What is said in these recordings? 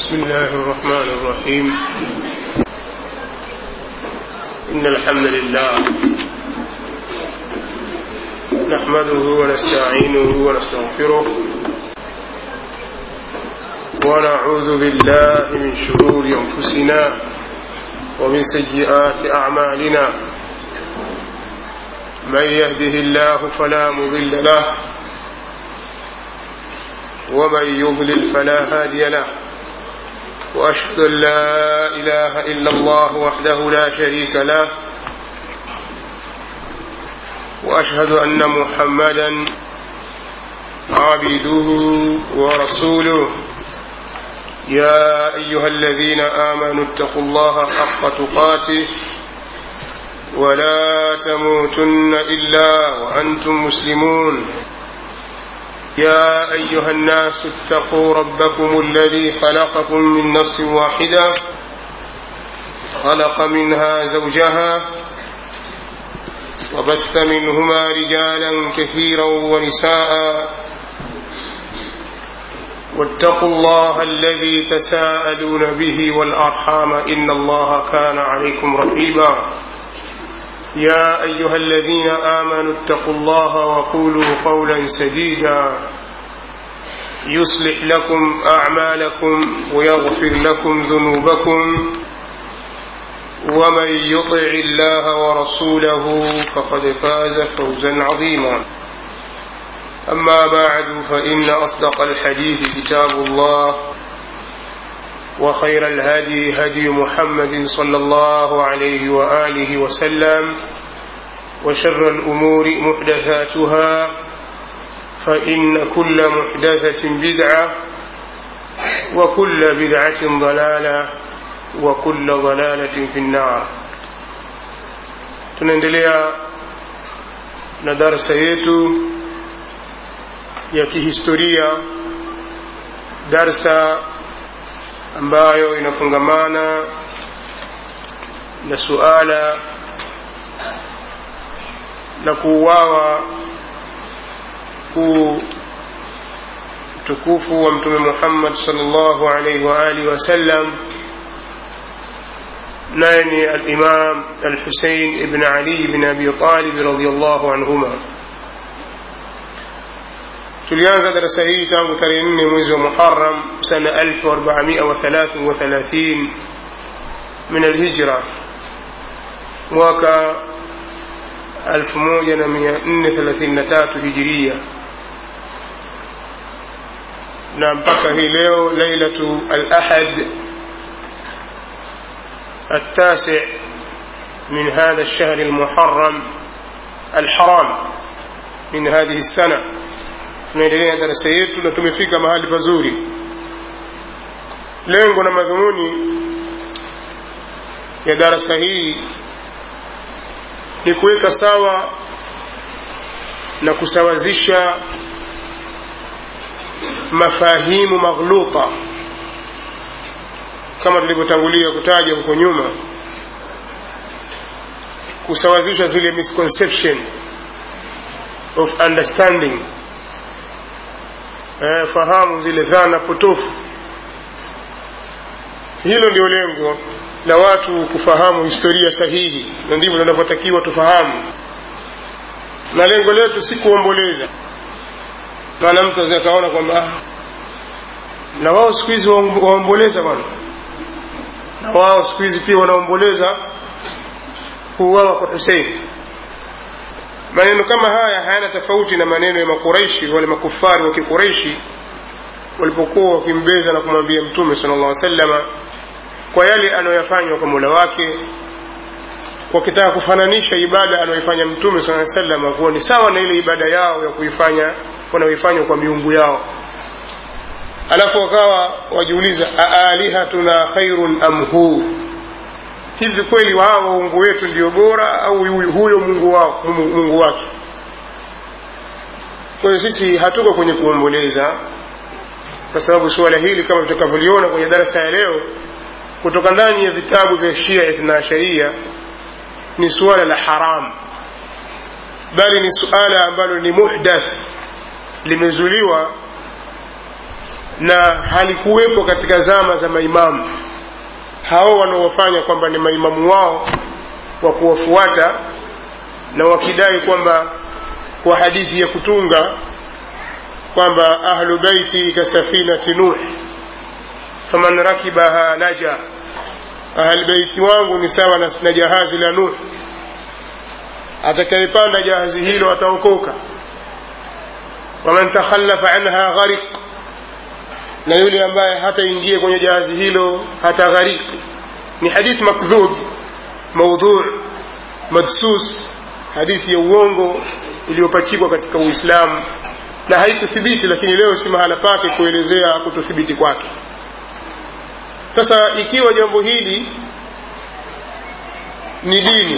بسم الله الرحمن الرحيم إن الحمد لله نحمده ونستعينه ونستغفره ونعوذ بالله من شرور أنفسنا ومن سيئات أعمالنا من يهده الله فلا مضل له ومن يضلل فلا هادي له واشهد ان لا اله الا الله وحده لا شريك له واشهد ان محمدا عبده ورسوله يا ايها الذين امنوا اتقوا الله حق تقاته ولا تموتن الا وانتم مسلمون يا أيها الناس اتقوا ربكم الذي خلقكم من نفس واحدة خلق منها زوجها وبث منهما رجالا كثيرا ونساء واتقوا الله الذي تساءلون به والأرحام إن الله كان عليكم رقيبا يا أيها الذين آمنوا اتقوا الله وقولوا قولا سديدا يصلح لكم أعمالكم ويغفر لكم ذنوبكم ومن يطع الله ورسوله فقد فاز فوزا عظيما أما بعد فإن أصدق الحديث كتاب الله وخير الهدي هدي محمد صلى الله عليه وآله وسلم وشر الأمور محدثاتها فإن كل محدثة بدعة وكل بدعة ضلالة وكل ضلالة في النار tunaendelea na darsa yetu ya kihistoria darsa ambayo inafungamana na suala la kuuawa kuu utukufu wa mtume Muhammad sallallahu alaihi wa alihi wasallam naye ni al-Imam al-Hussein ibn Ali ibn Abi Talib radhiyallahu anhuma tulianza darasa hii tangu tarehe nne mwezi wa Muharram sana 1433 min alhijra mwaka 1433 hijiria na mpaka hii leo lailatu al-ahad التاسع من هذا الشهر المحرم الحرام من هذه السنه tunaendelea darasa yetu na tumefika mahali pazuri lengo na madhumuni ya darasa hii ni kuweka sawa na kusawazisha mafahimu maghluta kama tulivyotangulia kutaja huko nyuma kusawazisha zile misconception of understanding eh, fahamu zile dhana potofu hilo ndio lengo la watu kufahamu historia sahihi na ndivyo tunavyotakiwa tufahamu na lengo letu si kuomboleza maana mtu aweza kaona kwamba na wao siku hizi waomboleza bwana na wao siku hizi pia wanaomboleza kuuawa kwa Hussein maneno kama haya hayana tofauti na maneno ya makureishi wale makufari wa kikureishi walipokuwa wakimbeza na kumwambia mtume sallallahu alaihi wasallama kwa yale anayoyafanya kwa Mola wake wakitaka kufananisha ibada anayoifanya mtume sallallahu alaihi wasallama kuwa ni sawa na ile ibada yao ya kuifanya wanaoifanya kwa miungu yao alafu wakawa wajiuliza aalihatuna khairun am hu hivi kweli wao waungu wetu ndio bora au huyo mungu wao mungu wake kwa hiyo sisi hatuko kwenye kuomboleza kwa sababu suala hili kama tutakavyoliona kwenye darasa ya leo kutoka ndani ya vitabu vya shia ithna sharia ni suala la haram bali ni suala ambalo ni muhdath limezuliwa na halikuwepo katika zama za maimamu hao wanaofanya kwamba ni maimamu wao wa kuwafuata na wakidai kwamba kwa hadithi ya kutunga kwamba ahlu baiti kasafinati nuh faman rakibaha naja ahlbeiti wangu ni sawa na, na jahazi la nuh atakayepanda jahazi hilo ataokoka waman takhallafa anha gharik na yule ambaye hataingia kwenye jahazi hilo hata gharik ni hadith makdhub maudhu madsus hadithi ya uongo iliyopachikwa katika uislamu na haikuthibiti lakini leo si mahala pake kuelezea kutothibiti kwake sasa ikiwa jambo hili ni dini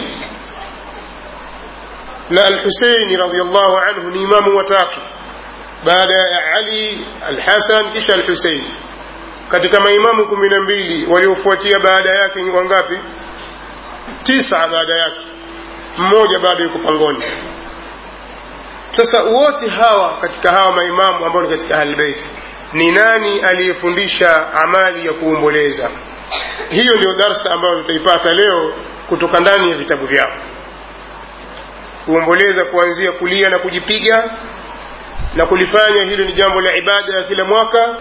na alhuseini radiallahu anhu ni imamu watatu baada ya ali alhasan kisha alhusein katika maimamu kumi na mbili waliofuatia baada yake ni wangapi tisa baada yake mmoja bado yuko pangoni sasa wote hawa katika hawa maimamu ambao ni katika ahlbeiti ni nani aliyefundisha amali ya kuomboleza hiyo ndio darsa ambayo tutaipata leo kutoka ndani ya vitabu vyao kuomboleza kuanzia kulia na kujipiga na kulifanya hilo ni jambo la ibada ya kila mwaka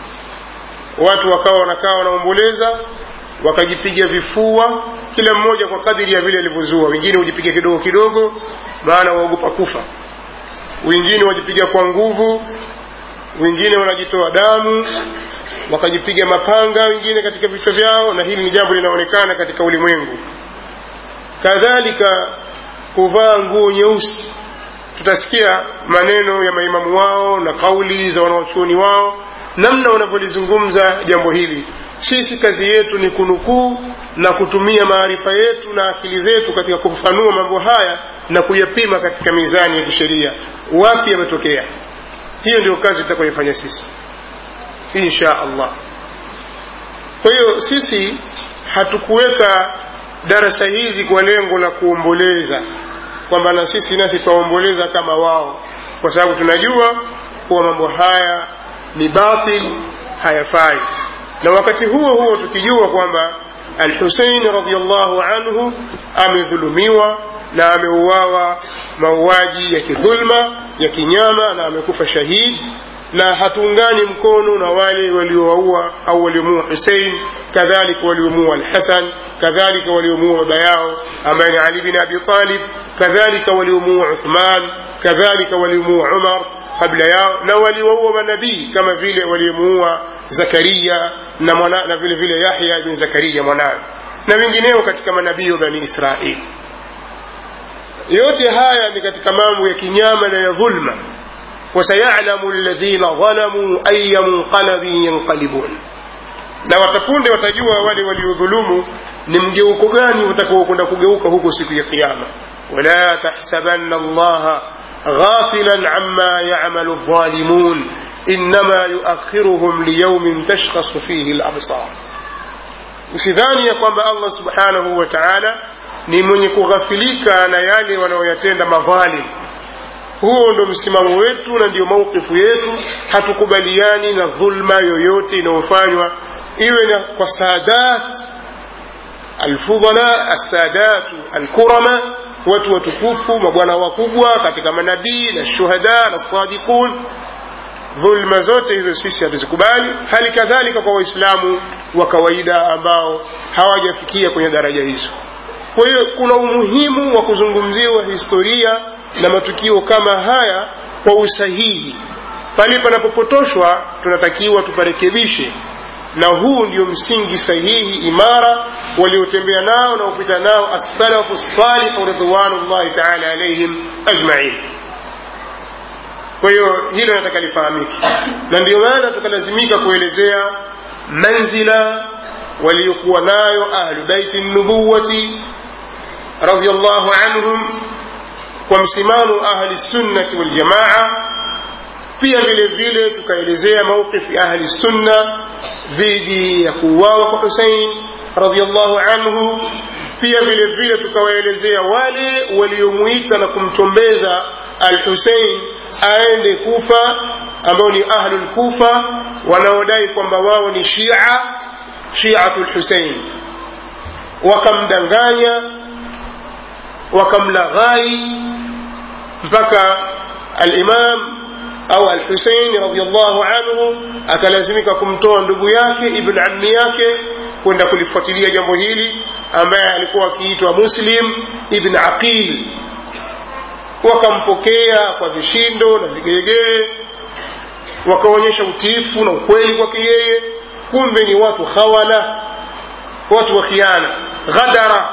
watu wakawa wanakaa wanaomboleza wakajipiga vifua kila mmoja kwa kadiri ya vile alivyozua wengine hujipiga kidogo kidogo maana waogopa kufa wengine wajipiga kwa nguvu wengine wanajitoa damu wakajipiga mapanga wengine katika vichwa vyao na hili ni jambo linaonekana katika ulimwengu kadhalika kuvaa nguo nyeusi tutasikia maneno ya maimamu wao na kauli za wanawachuoni wao namna wanavyolizungumza jambo hili sisi kazi yetu ni kunukuu na kutumia maarifa yetu na akili zetu katika kufafanua mambo haya na kuyapima katika mizani ya kisheria wapi yametokea hiyo ndio kazi tutakayoifanya sisi insha allah kwa hiyo sisi hatukuweka darasa hizi kwa lengo la kuomboleza kwamba na sisi nasi twaomboleza kama wao kwa sababu tunajua kuwa mambo haya ni batil hayafai na wakati huo huo tukijua kwamba alhusein radiallahu anhu amedhulumiwa na ameuawa mauaji ya kidhulma ya kinyama na amekufa shahid na hatuungani mkono na wale waliowaua au waliomuua husein kadhalika waliomuua alhasan kadhalika waliomuua baba yao ambaye ni ali bin abi talib kadhalika waliomuua uthman kadhalika waliomuua umar kabla yao na waliowaua manabii kama vile waliomuua zakaria na, mwana, na vile vile yahya bin zakaria mwanawe na wengineo katika manabii wa bani israili yote haya ni katika mambo ya kinyama na ya dhulma wasayalamu ladhina dhalamuu aya munqalabin yanqalibun na watapunde watajua wale waliodhulumu ni mgeuko gani utakaokwenda kugeuka huko siku ya kiama wala tahsabanna allaha ghafilan amma yamalu dhalimun innama yuakhiruhum liyaumin tashkhasu fihi labsar usidhani ya kwamba allah subhanahu wa taala ni mwenye kughafilika na yale wanaoyatenda madhalim huo ndo msimamo wetu na ndio maukifu yetu hatukubaliani na dhulma yoyote inayofanywa iwe na kwa sadat alfudhala assadatu alkurama watu watukufu mabwana wakubwa katika manabii na shuhada na sadiqun dhulma zote hizo sisi hatuzikubali hali kadhalika kwa waislamu wa kawaida ambao hawajafikia kwenye daraja hizo kwa hiyo kuna umuhimu wa kuzungumziwa historia na matukio kama haya kwa usahihi pale panapopotoshwa tunatakiwa tuparekebishe na huu ndio msingi sahihi imara waliotembea nao na upita nao assalafu salihu ridwanullahi taala alaihim ajmain kwa hiyo hilo nataka lifahamike na ndio maana tukalazimika kuelezea manzila waliokuwa nayo ahlu baiti nubuwati radiallahu anhum kwa msimamo ahli sunnati waljamaa pia vile vile tukaelezea mauqifi ahli sunna dhidi ya kuuawa kwa husein radiallahu anhu pia vile vile tukawaelezea wale waliomuita na kumchombeza al husein aende kufa ambao ni ahlul kufa wanaodai kwamba wao ni shia shiatu lhusein wakamdanganya wakamlaghai mpaka alimam au alhusein radiallahu anhu akalazimika kumtoa ndugu yake ibn ammi yake kwenda kulifuatilia jambo hili ambaye alikuwa akiitwa muslim ibn aqil wakampokea kwa vishindo na vigelegele wakaonyesha utiifu na ukweli kwake yeye kumbe ni watu khawala watu wa khiana ghadara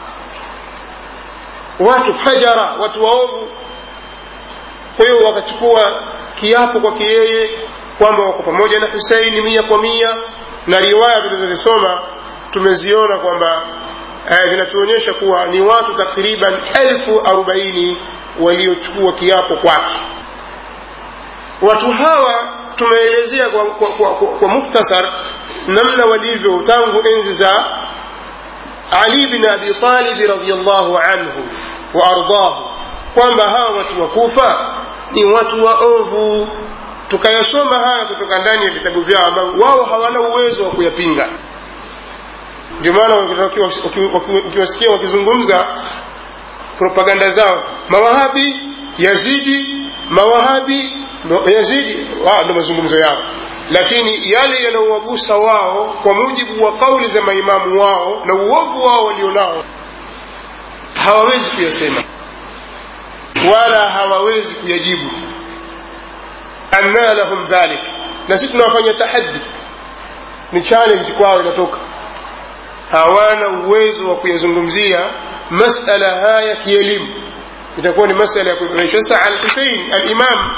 watu fajara watu waovu kwa hiyo wakachukua kiapo kwake yeye kwamba wako pamoja na huseini mia kwa mia na riwaya tulizozisoma tumeziona kwamba eh, zinatuonyesha kuwa ni watu takriban elfu arobaini waliochukua kiapo kwake watu hawa tumeelezea kwa, kwa, kwa, kwa, kwa muktasar namna walivyo tangu enzi za ali bin abi talibi radiallahu anhu wa ardahu kwamba hawa watu wa kufa ni watu waovu tukayasoma haya kutoka ndani ya vitabu vyao ambavyo wao hawana uwezo wa kuyapinga ndio maana ukiwasikia wakizungumza propaganda zao mawahabi yazidi mawahabi yazidi ndo mazungumzo yao lakini yale yanayowagusa wao kwa mujibu wa kauli za maimamu wao na uovu wao walionao hawawezi kuyasema wala hawawezi kuyajibu anna lahum dhalik na sisi tunawafanya tahaddi ni challenge kwao inatoka hawana uwezo wa kuyazungumzia masala haya kielimu itakuwa ni masala ya kuimarisha sasa al-Husayn al-Imam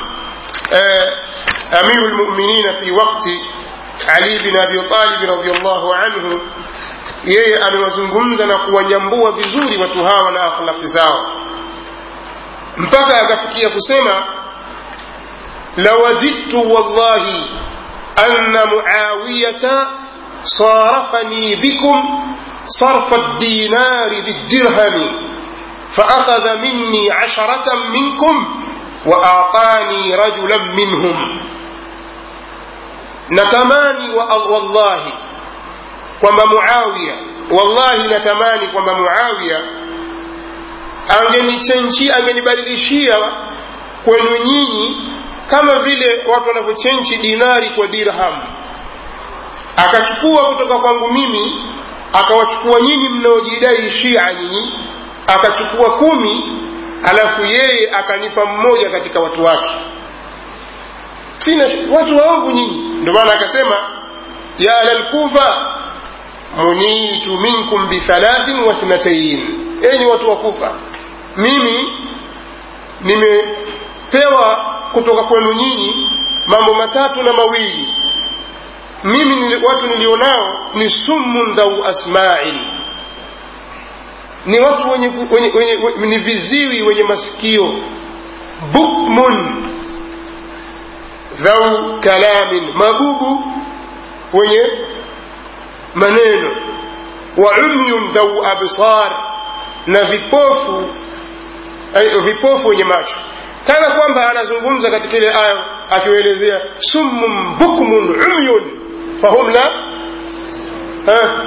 أمير المؤمنين في وقت علي بن أبي طالب رضي الله عنه yeye amewazungumza na kuwanyambua vizuri watu hawa na akhlaqi zao mpaka akafikia kusema lawadidtu wallahi anna muawiyata sarafani bikum sarfa الدينار بالدرهم فأخذ مني عشرة منكم وأعطاني رجلا منهم natamani wa wallahi kwamba muawiya wallahi natamani kwamba muawiya angenichenchi angenibadilishia kwenu nyinyi kama vile watu wanavyochenchi dinari kwa dirham akachukua kutoka kwangu mimi akawachukua nyinyi mnaojidai shia nyinyi akachukua kumi alafu yeye akanipa mmoja katika watu wake sina watu waovu nyinyi ndio maana akasema ya ahlalkufa munitu minkum bithalathin wa thnatain enyi watu wa kufa mimi nimepewa kutoka kwenu nyinyi mambo matatu na mawili mimi nili, watu nilionao ni summun dhau asma'in ni watu wenye, wenye, wenye, wenye ni viziwi wenye masikio bukmun dhau kalamin mabubu wenye maneno wa umyun dhau absar na vipofu vipofu wenye macho kana kwamba anazungumza katika ile aya akiwaelezea summun bukmun umyun fahum la ha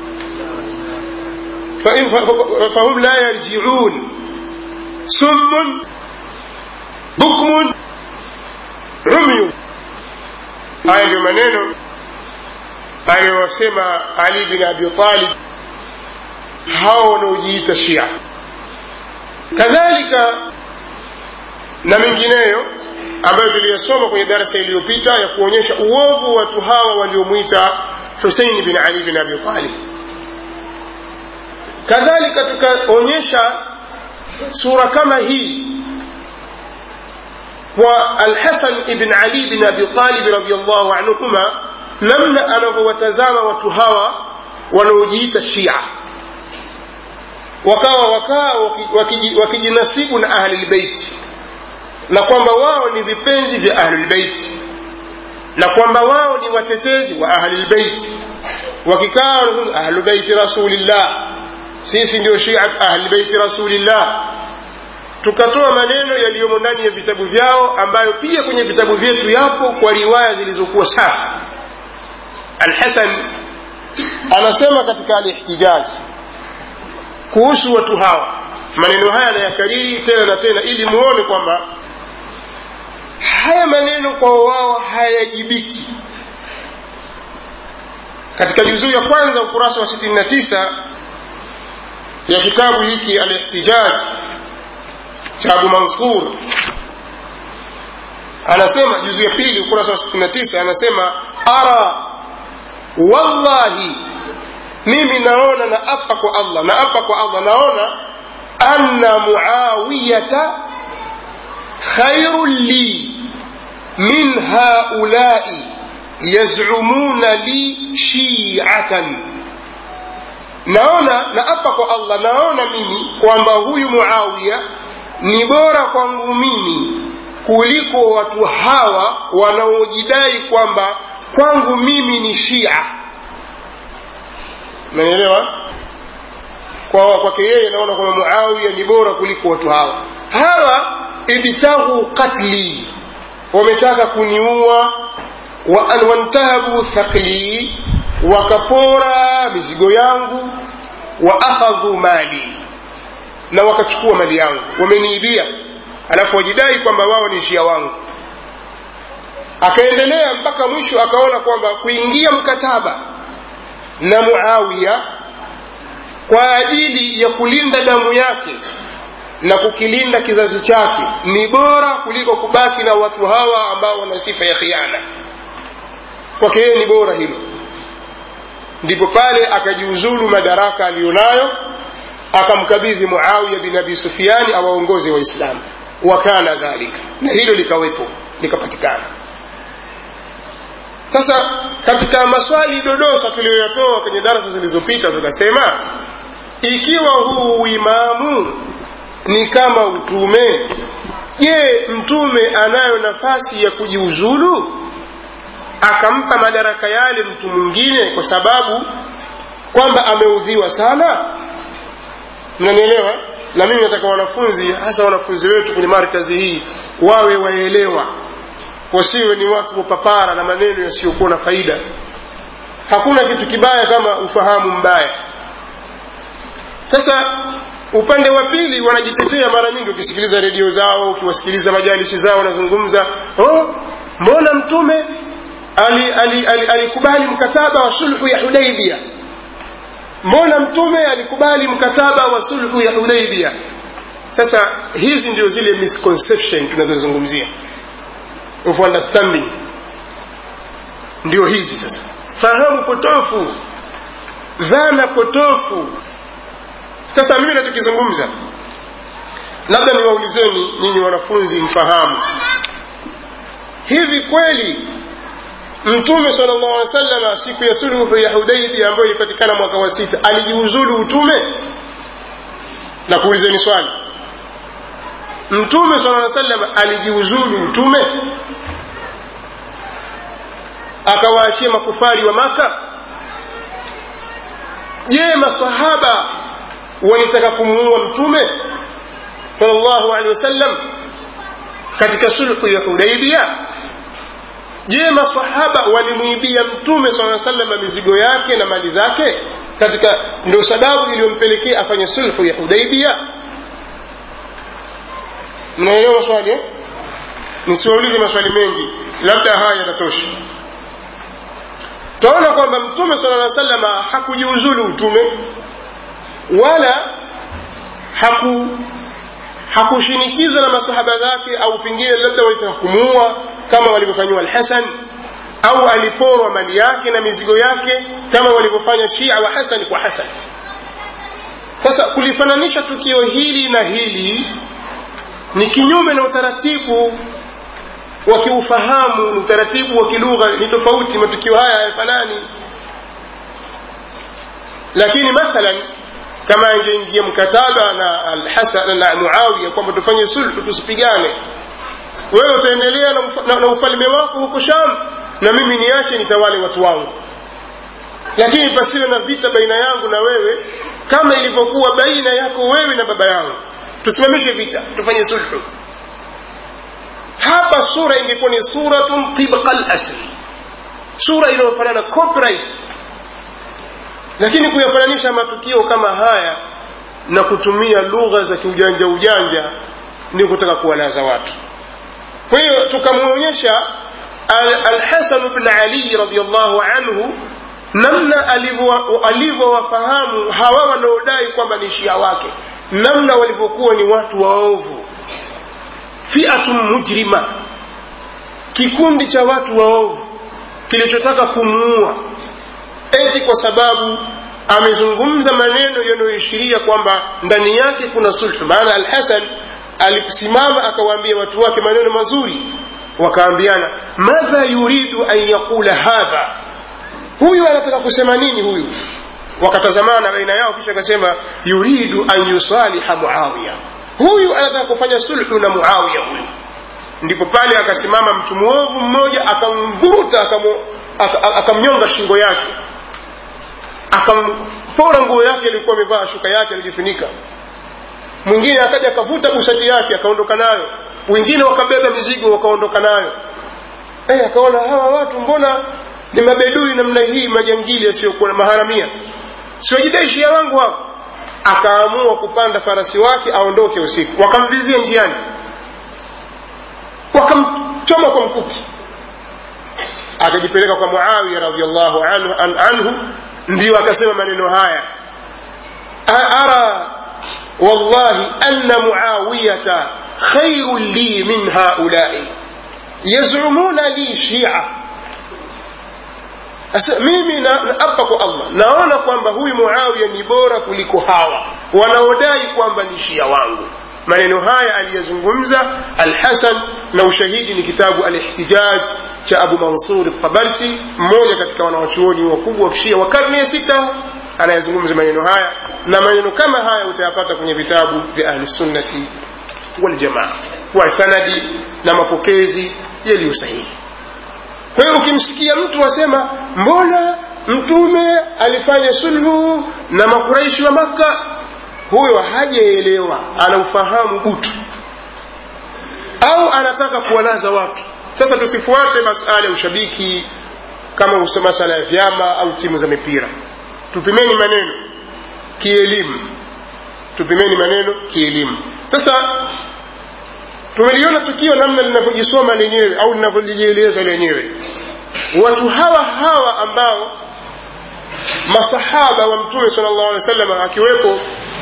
فهم لا يرجعون سم بكم عمي haya ndio maneno aliyosema ali bin abi talib hao wanaojiita shia kadhalika na mengineyo ambayo tuliyasoma kwenye darasa iliyopita ya kuonyesha uovu watu hawa waliomwita huseini bin ali bin abi talib kadhalika tukaonyesha sura kama hii kwa alhasan ibn ali bin abi talib radiallahu anhuma namna anavyowatazama watu hawa wanaojiita shia wakawa wakawa wakijinasibu na ahlilbeiti na kwamba wao ni vipenzi vya ahlulbeiti na kwamba wao ni watetezi wa ahlilbeiti wakikaa ahlubeiti rasulillah sisi ndio shiat ahlbeiti rasulillah tukatoa maneno yaliyomo ndani ya vitabu vyao ambayo pia kwenye vitabu vyetu yapo kwa riwaya zilizokuwa safi alhasan anasema katika alihtijaji kuhusu watu hawa maneno haya anayakariri tena na tena ili muone kwamba haya maneno kwa wao hayajibiki katika juzuu ya kwanza ukurasa wa 69 ya kitabu hiki alihtijaj cha abu mansur anasema juzuu ya pili ukurasa wa 69 anasema ara wallahi mimi naona na apa kwa allah na apa kwa allah naona anna muawiyata khairun li min haulai yazumuna li shiatan naona na apa kwa allah naona mimi kwamba huyu muawiya ni bora kwangu mimi kuliko watu hawa wanaojidai kwamba kwangu mimi ni shia nanielewa kwa kwake yeye naona kwamba muawiya ni bora kuliko watu hawa hawa ibtaghu qatli wametaka kuniua wantahabu thaqli wakapora mizigo yangu wa akhadhu mali na wakachukua mali yangu wameniibia alafu wajidai kwamba wao ni shia wangu akaendelea mpaka mwisho akaona kwamba kuingia mkataba na muawiya kwa ajili ya kulinda damu yake na kukilinda kizazi chake ni bora kuliko kubaki na watu hawa ambao wana sifa ya khiana kwake yeye ni bora hilo ndipo pale akajiuzulu madaraka aliyonayo akamkabidhi muawiya bin abi sufiani awaongoze waislamu wakana dhalika na hilo likawepo likapatikana sasa katika maswali dodosa tuliyoyatoa kwenye darasa zilizopita tukasema ikiwa huu uimamu ni kama utume je mtume anayo nafasi ya kujiuzulu akampa madaraka yale mtu mwingine kwa sababu kwamba ameudhiwa sana mnanielewa na mimi nataka wanafunzi hasa wanafunzi wetu kwenye markazi hii wawe waelewa wasiwe ni watu wa papara na maneno yasiyokuwa na faida hakuna kitu kibaya kama ufahamu mbaya sasa upande wa pili wanajitetea mara nyingi ukisikiliza redio zao ukiwasikiliza majalisi zao wanazungumza oh, mbona mtume alikubali ali, ali, ali mkataba wa sulhu ya hudaibia mbona mtume alikubali mkataba wa sulhu ya hudaibia sasa hizi ndio zile misconception tunazozungumzia of understanding ndio hizi sasa fahamu potofu dhana potofu sasa mimi natukizungumza labda niwaulizeni nyinyi wanafunzi mfahamu hivi kweli mtume sala llahu alih wasallam siku ya sulhu ya hudaibi ambayo ilipatikana mwaka wa sita alijiuzulu utume na kuulizeni swali mtume sala aa sallam alijiuzulu utume akawaachia makufari wa maka je masahaba walitaka kumuua mtume salllahu alehi wasallam katika sulhu ya hudaibia je masahaba walimwibia mtume saa salama mizigo yake na mali zake katika ndio sababu iliyompelekea afanye sulhu ya hudaibia mnaelewa maswali eh? nisiwaulize maswali mengi labda haya yatatosha twaona kwamba mtume sala aa salama hakujiuzulu utume wala haku hakushinikizwa na masahaba zake au pengine labda walitaka kumuua kama walivyofanyiwa alhasan au aliporwa mali yake na mizigo yake kama walivyofanya shia wa hasan kwa hasan sasa kulifananisha tukio hili na hili ni kinyume na utaratibu wa kiufahamu utaratibu wa kilugha ni tofauti matukio haya hayafanani lakini mathalan kama angeingia mkataba na alhasan na muawiya kwamba tufanye sulhu tusipigane wewe utaendelea na, ufa, na, na ufalme wako huko sham na mimi niache nitawale watu wangu lakini pasiwe na vita baina yangu na wewe kama ilivyokuwa baina yako wewe na baba yangu tusimamishe vita tufanye sulhu hapa sura ingekuwa ni suratun tibqa lasli sura inayofanana copyright lakini kuyafananisha matukio kama haya na kutumia lugha za kiujanja ujanja ni kutaka kuwalaza watu kwa hiyo tukamwonyesha alhasan al bn ali radiallahu anhu namna alivyowafahamu hawa wanaodai kwamba ni shia wake namna walivyokuwa ni watu waovu fiatun mujrima kikundi cha watu waovu kilichotaka kumuua eti kwa sababu amezungumza maneno yanayoishiria kwamba ndani yake kuna sulhu maana alhasan alisimama akawaambia watu wake maneno mazuri wakaambiana madha yuridu an yaqula hadha huyu anataka kusema nini huyu wakatazamana baina yao kisha akasema yuridu an yusaliha muawiya huyu anataka kufanya sulhu na muawiya huyu ndipo pale akasimama mtu mwovu mmoja akamburuta akamnyonga shingo yake akampora nguo yake alikuwa amevaa shuka yake alijifunika mwingine akaja akavuta bushati yake akaondoka nayo wengine wakabeba mizigo wakaondoka nayo hey, akaona hawa watu mbona ni mabedui namna hii majangili yasiyokuwa maharamia siwajidai shia wangu hapo akaamua kupanda farasi wake aondoke usiku wakamvizia njiani wakamchoma kwa mkuki akajipeleka kwa muawiya radiallahu anhu, an, anhu ndiyo akasema maneno haya ara wallahi anna muawiyata khairun li min haulai yazumuna li shia Asa, mimi naapa na kwa allah naona kwamba huyu muawiya ni bora kuliko hawa wanaodai kwamba ni shia wangu maneno haya aliyazungumza alhasan na ushahidi ni kitabu alihtijaj cha abu mansur tabarsi mmoja katika wanawachuoni wakubwa wa kishia wa karne ya sita anayezungumza maneno haya na maneno kama haya utayapata kwenye vitabu vya ahlisunnati waljamaa kwa sanadi na mapokezi yaliyo sahihi kwa hiyo ukimsikia mtu asema mbona mtume alifanya sulhu na makuraishi wa makka huyo hajaelewa anaufahamu butu au anataka kuwalaza watu sasa tusifuate masala ya ushabiki kama masala ya vyama au timu za mipira tupimeni maneno kielimu tupimeni maneno kielimu sasa tumeliona tukio namna linavyojisoma lenyewe au linavyojieleza lenyewe watu hawa hawa ambao masahaba wa mtume sala llahu alehi wa sallam akiwepo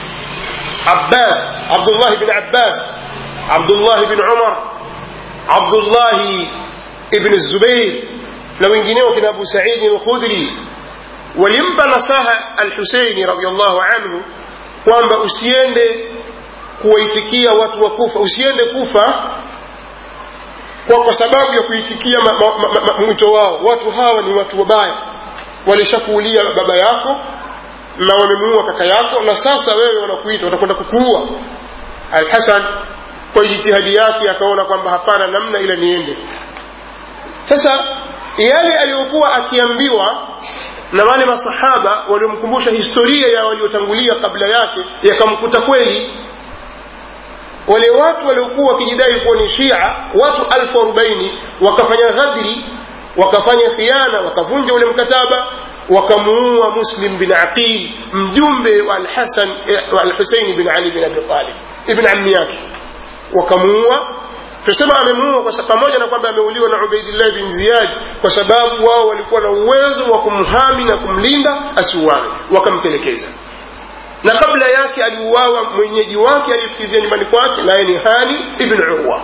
abbas abdullah bin abbas abdullah bin umar abdullah ibn zubair na wengineo kina abu saidi lkhudri walimpa nasaha alhuseini radiallahu anhu kwamba usiende kuwaitikia watu wa kufa usiende kufa kwa, kwa sababu ya kuitikia mwito wao watu hawa ni watu wabaya walishakuulia baba yako na wamemuua kaka yako na sasa wewe wanakuita watakwenda kukuua alhasan kwa jitihadi yake akaona kwamba hapana namna ila niende sasa yale aliyokuwa akiambiwa na wale masahaba waliomkumbusha historia ya waliotangulia kabla yake yakamkuta kweli wale watu waliokuwa wakijidai kuwa ni shia watu alfu arobaini wakafanya ghadri wakafanya khiana wakavunja ule mkataba wakamuua muslim bin aqil mjumbe wa alhasan wa alhuseini bin ali bin abi talib ibn ammi yake wakamuua tusema amemuua pamoja na kwamba ameuliwa na ubaidillah bin ziyad kwa sababu wao walikuwa na uwezo wa kumhami na kumlinda asiuawe wakamtelekeza na kabla yake aliuawa mwenyeji wake aliyefukizia nyumbani kwake naye ni hani ibn urwa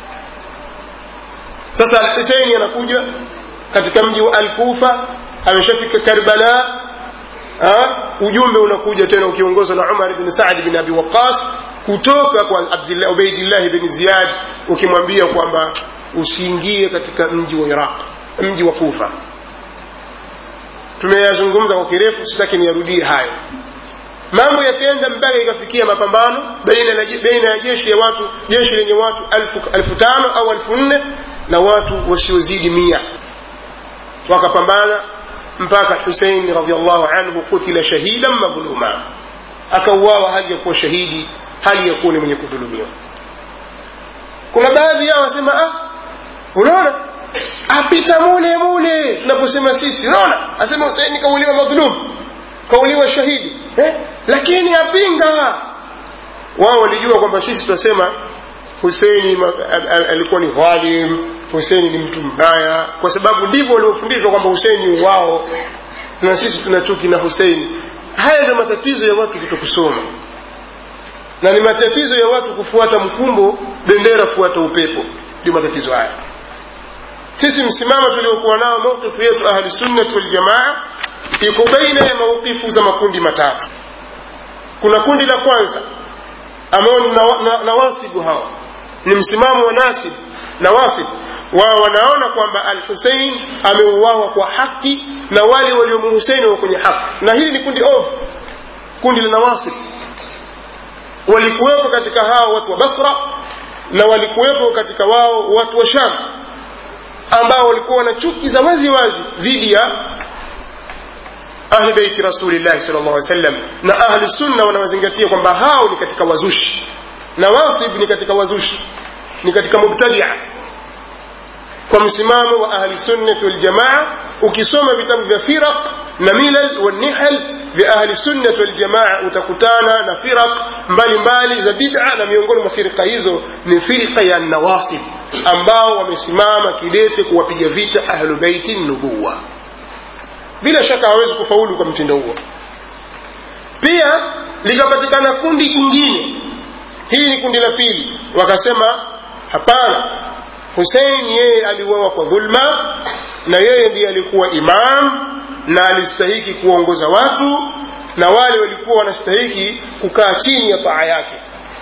sasa alhuseini anakuja katika mji wa alkufa ameshafika karbala ha? ujumbe unakuja tena ukiongozwa na umar bn saadi bin abi waqas kutoka kwa ubaidillahi bin ziyad ukimwambia kwamba usiingie katika mji wa iraq mji wa kufa tumeyazungumza kwa kirefu sitaki niyarudie hayo mambo yakaenda mpaka ikafikia mapambano baina ya jeshi ya watu jeshi lenye watu alfu, alfu tano au alfu nne na watu wasiozidi mia wakapambana mpaka husein radiallahu anhu kutila shahidan madhluma akauawa hali ya kuwa shahidi hali ya kuwa ni mwenye kudhulumiwa kuna baadhi yao wasema ah, unaona apita mule mule tunaposema sisi unaona asema huseini kauliwa madhulum kauliwa shahidi eh? lakini apinga wao walijua kwamba sisi tunasema huseini alikuwa ni dhalim huseini ni mtu mbaya kwa sababu ndivyo waliofundishwa kwamba huseini wao na sisi tuna chuki na huseini haya ndio matatizo ya watu kutokusoma na ni matatizo ya watu kufuata mkumbo bendera fuata upepo ndio matatizo haya sisi msimamo tuliokuwa nao mawkifu yetu ahli sunnati waljamaa iko baina ya mawkifu za makundi matatu kuna kundi la kwanza ambao ni nawasibu na, na hawa ni msimamo wa nasib nawasib wao wanaona kwamba al husein ameuawa kwa haki na wale waliomuhuseini wa kwenye haki na hili ni kundi ovu kundi la nawasib walikuwepo katika hao watu wa basra na walikuwepo katika wao watu wa sham ambao walikuwa na chuki za wazi wazi dhidi ya ahli beiti rasulillahi sal llah sallam na ahli sunna wanawazingatia kwamba hao ni katika wazushi nawasib ni katika wazushi ni katika mubtadia kwa msimamo wa ahli sunnati waljamaa ukisoma vitabu vya firaq na milal wanihal vya ahli sunnati waljamaa utakutana na firaq mbalimbali za bid'a na miongoni mwa firqa hizo ni firqa ya nawasib ambao wamesimama kidete kuwapiga vita ahlu beiti nubuwa bila shaka hawezi kufaulu kwa mtindo huo pia likapatikana kundi jingine hii ni kundi la pili wakasema hapana husein yeye aliuawa kwa dhulma na yeye ndiye alikuwa imam na alistahiki kuongoza watu na wale walikuwa wanastahiki kukaa chini ya taa yake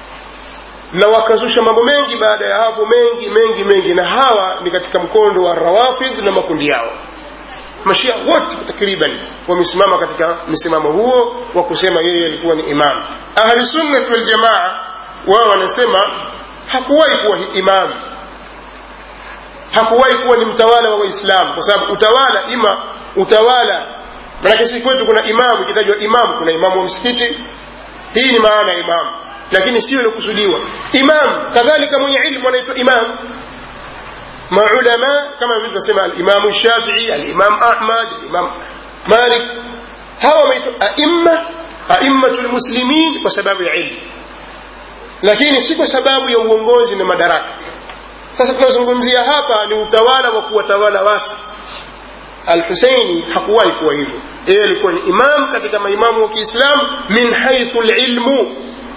na wakazusha mambo mengi baada ya hapo mengi mengi mengi na hawa ni katika mkondo wa rawafidh na makundi yao mashia wote takriban wamesimama katika msimamo huo wa kusema yeye alikuwa ni imam ahli sunnati waljamaa wao wanasema hakuwahi kuwa imam hakuwahi kuwa ni mtawala wa waislamu kwa sababu utawala ima utawala manake si kwetu kuna imamu ikitajwa imamu kuna imamu wa msikiti hii ni maana ya imamu lakini sio iliokusudiwa imam kadhalika mwenye ilmu anaitwa imam maulama kama vile tunasema alimamu shafii alimam ahmad alimam malik hawa wameitwa aimma aimmatu lmuslimin kwa sababu ya ilmu lakini si kwa sababu ya uongozi na madaraka sasa tunazungumzia hapa ni utawala wa kuwatawala watu alhuseini hakuwahi kuwa hivyo yeye alikuwa ni imam katika maimamu wa kiislamu min haithu lilmu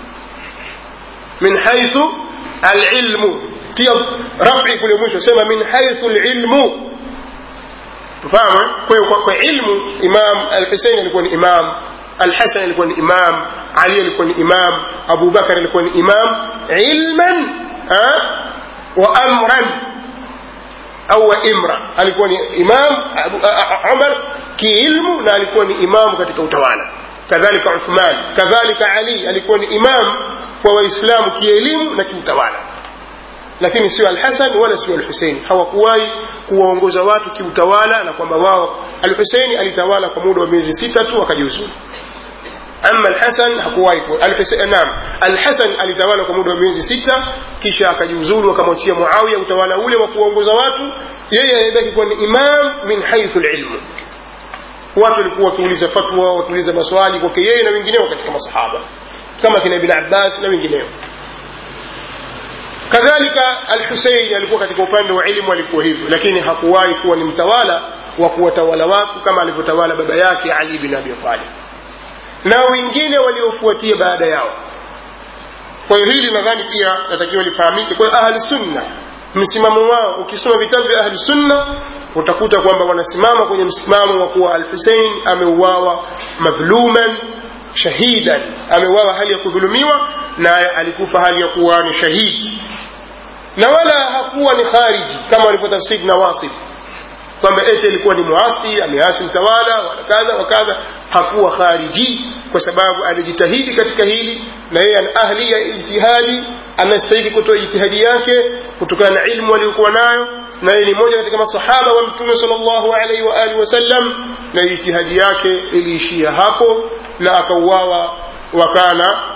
min haithu alilmu tia rafi kule mwisho sema min haithu lilmu tufahamu kwa hiyo kwa ilmu imam alhusein alikuwa ni imam alhasan alikuwa ni imam ali alikuwa ni imam abubakar alikuwa ni imam ilman wa amran au wa imra alikuwa ni imam umar kiilmu na alikuwa ni imam katika utawala kadhalika uthman kadhalika ali alikuwa ni imam kwa waislamu kielimu na kiutawala lakini sio alhasan wala sio alhuseini hawakuwahi kuwaongoza watu kiutawala na kwamba wao alhuseini alitawala kwa muda wa miezi sita tu akajiuzulu ama alhasan hakuwahi naam alhasan alitawala kwa muda wa miezi sita kisha akajiuzulu akamwachia muawiya utawala ule wa kuwaongoza watu yeye anabaki kuwa ni imam min haithu lilmu watu walikuwa wakiuliza fatwa wakiuliza maswali kwake yeye na wengineo katika masahaba kama kina ibn abbas na wengineo kadhalika alhusein alikuwa katika upande wa elimu alikuwa hivyo lakini hakuwahi kuwa ni mtawala wa kuwatawala watu kama alivyotawala baba yake ali bin abi talib na wengine waliofuatia baada yao kwa hiyo hili nadhani pia natakiwa lifahamike kwa hiyo ahli sunna msimamo wao ukisoma vitabu vya ahli sunna utakuta kwamba wanasimama kwenye msimamo wa kuwa al husein ameuawa madhluman shahidan ameuawa hali ya kudhulumiwa na alikufa hali ya kuwa ni shahidi na wala hakuwa ni khariji kama walivyotafsiri nawasib kwamba eti alikuwa ni muasi ameasi mtawala wala kadha wa kadha hakuwa khariji kwa sababu alijitahidi katika hili na yeye ana ahli ya ijtihadi anastahili kutoa ijtihadi yake kutokana na ilmu aliyokuwa nayo na yeye ni mmoja katika masahaba wa mtume sallallahu alaihi wa alihi wasallam na ijtihadi yake iliishia hapo na akauawa wakana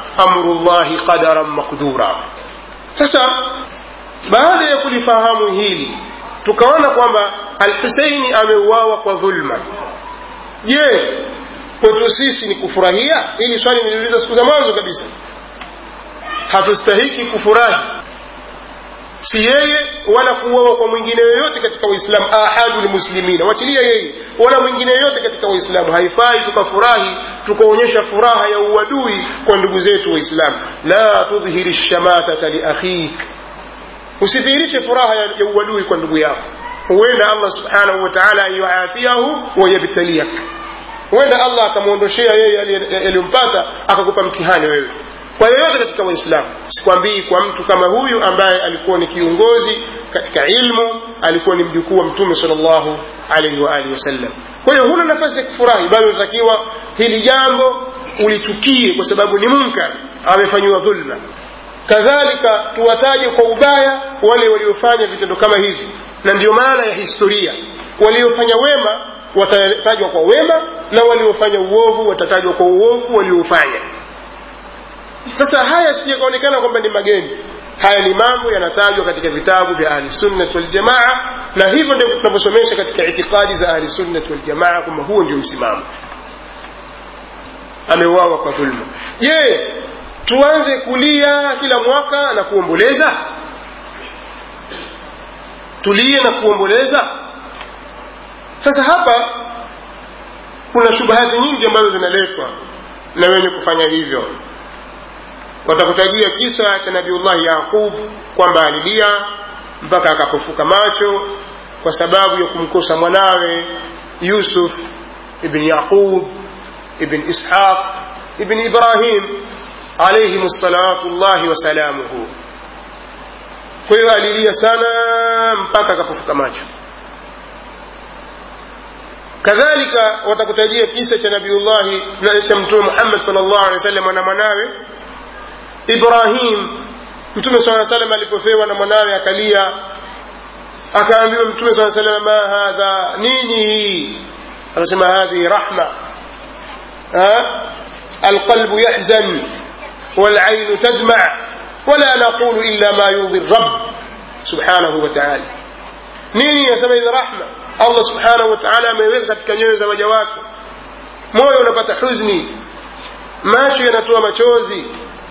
amru llahi qadaran maqdura sasa baada ya kulifahamu hili tukaona kwamba alhuseini ameuawa kwa dhulma je kwetu sisi ni kufurahia hili swali niliuliza siku za mwanzo kabisa hatustahiki kufurahi si yeye wala kuuawa kwa mwingine yoyote katika waislamu ahadu lmuslimina wachilia yeye wala mwingine yoyote katika waislamu haifai tukafurahi tukaonyesha furaha ya uadui kwa ndugu zetu waislamu la tudhhiri shamatata liakhik usidhihirishe furaha ya ya uadui kwa ndugu yako huenda allah subhanahu wa taala yuafiahu wayabtaliak huenda allah akamwondoshea yeye yaliyompata akakupa mtihani wewe kwa yoyote katika waislamu sikwambii kwa mtu kama huyu ambaye alikuwa ni kiongozi katika ilmu alikuwa ni mjukuu wa mtume salllahu alaihi waalihi wasallam kwa hiyo huna nafasi ya kufurahi bali unatakiwa hili jambo ulichukie kwa sababu ni munkar amefanyiwa dhulma kadhalika tuwataje kwa ubaya wale waliofanya vitendo kama hivi na ndiyo maana ya historia waliofanya wema watatajwa kwa wema na waliofanya uovu watatajwa kwa uovu waliofanya sasa haya sijakaonekana kwamba ni mageni haya ni mambo yanatajwa katika vitabu vya ahlisunnat waljamaa na hivyo ndivyo tunavyosomesha katika itikadi za ahlisunnat waljamaa kwamba huo ndio msimamo ameuawa kwa dhulma je tuanze kulia kila mwaka na kuomboleza tulie na kuomboleza sasa hapa kuna shubahati nyingi ambazo zinaletwa na wenye kufanya hivyo watakutajia kisa cha nabiullahi yaqub kwamba alilia mpaka akapofuka macho kwa sababu ya kumkosa mwanawe yusuf ibn yaqub ibn ishaq ibn ibrahim alaihim salatu llahi wasalamuhu kwa hiyo alilia sana mpaka akapofuka macho kadhalika watakutajia kisa cha nabiullahi cha mtume muhammad sal llahu alehi wa sallam na mwanawe ibrahim mtume saa salam alipofewa na mwanawe akalia akaambiwa mtume saa salam ma hadha nini hii akasema hadhihi rahma alqalbu yahzan والعين تدمع ولا نقول إلا ما يرضي الرب سبحانه وتعالى nini yasema hizi rahma allah subhanahu wataala ameweka katika nyoyo za waja wake moyo unapata huzni macho yanatoa machozi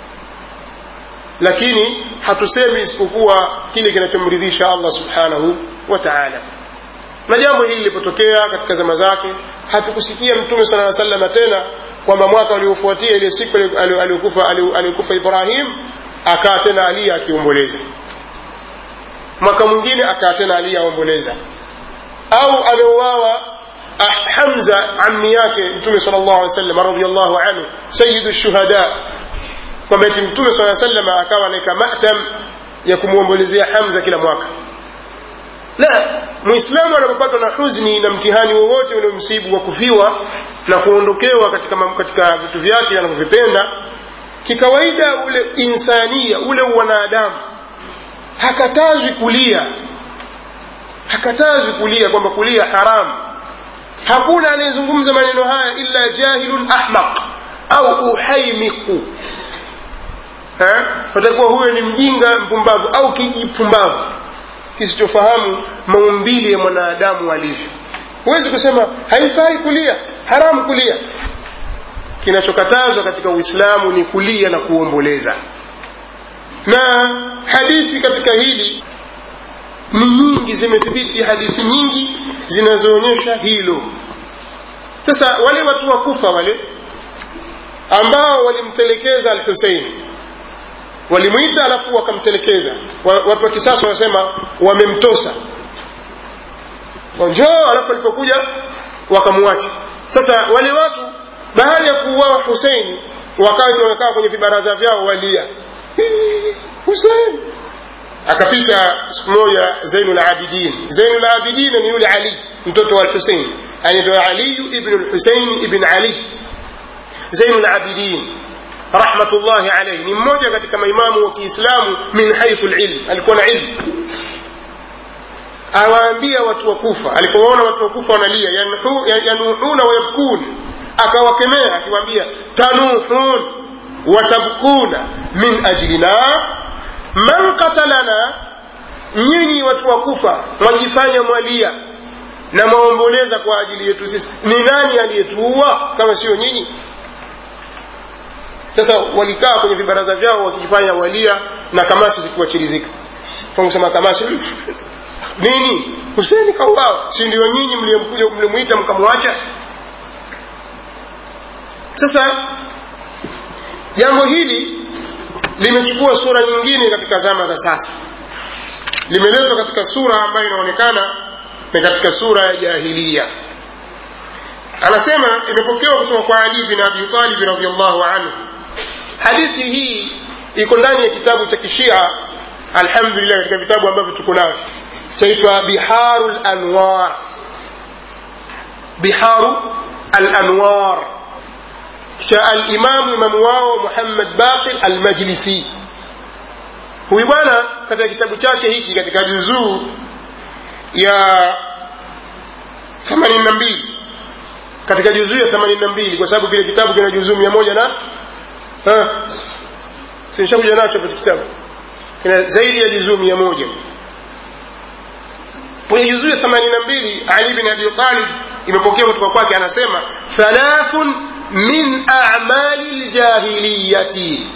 lakini hatusemi isipokuwa kile kinachomridhisha allah subhanahu wa taala na jambo hili lilipotokea katika zama zake hatukusikia mtume sala aa salama tena kwamba mwaka uliofuatia ile siku aliyokufa ibrahim akaa tena alia akiomboleza mwaka mwingine akaa tena alia aomboleza au ameuawa hamza ammi yake mtume sal llahu alih sallam radiallahu anhu sayidu shuhada kwamba eti mtume saa sallam akawa anaweka matam ya kumwombolezea hamza kila mwaka la mwislamu anapopatwa na huzni na mtihani wowote uliomsibu wa kufiwa na kuondokewa katika, katika vitu vyake anavyovipenda kikawaida ule insania ule wanadamu hakatazwi kulia hakatazwi kulia kwamba kulia haramu hakuna anayezungumza maneno haya illa jahilun ahmaq au uhaimiku watakuwa huyo ni mjinga mpumbavu au kijipumbavu kisichofahamu maumbile ya mwanadamu alivyo huwezi kusema haifai kulia haramu kulia kinachokatazwa katika uislamu ni kulia na kuomboleza na hadithi katika hili ni nyingi zimethibiti hadithi nyingi zinazoonyesha hilo sasa wale watu wa kufa wale ambao walimtelekeza al husein walimwita alafu wakamtelekeza watu wa kisasa wanasema wamemtosa njoo alafu alipokuja wakamwacha sasa wale watu baada ya kuuawa husein wakati wamekaa kwenye vibaraza vyao walia husein akapita siku moja zainu labidin zainu labidin ni yule ali mtoto wa husein anaitwa aliyu ibnu lhusein ibn ali zainu labidin rahmatullahi alaihi ni mmoja katika maimamu wa kiislamu min haithu lilm alikuwa na ilmu awaambia watu wa kufa alipowaona watu wa kufa wanalia yanuhuna wayabkun akawakemea akiwaambia tanuhun watabkuna min ajlina man qatalana nyinyi watu wa kufa mwajifanya mwalia na mwaomboleza kwa ajili yetu sisi ni nani aliyetuua kama sio nyinyi sasa walikaa kwenye vibaraza vyao wakijifanya walia na kamasi zikiwachirizika kusema kamasi nini huseni kauawa si ndio nyinyi mliyemkuja mlimwita mkamwacha sasa jambo hili limechukua sura nyingine katika zama za sasa limeletwa katika sura ambayo inaonekana ni katika sura ya jahilia anasema imepokewa kutoka kwa ali bin abi talib radiallahu anhu hadithi hii iko ndani ya kitabu cha kishia alhamdulillah katika vitabu ambavyo tuko navyo chaitwa biharu lanwar biharu alanwar cha alimamu imamu wao muhammad baqir almajlisi huyu bwana katika kitabu chake hiki katika juzuu ya 82 katika juzuu ya 82 kwa sababu kile kitabu kina juzuu mia moja na sinishakuja nacho katika kitabu kina zaidi ya juzuu mia moja kwenye juzuu ya 82 ali bin abi talib imepokea kutoka kwake anasema thalathun min a'mali ljahiliyati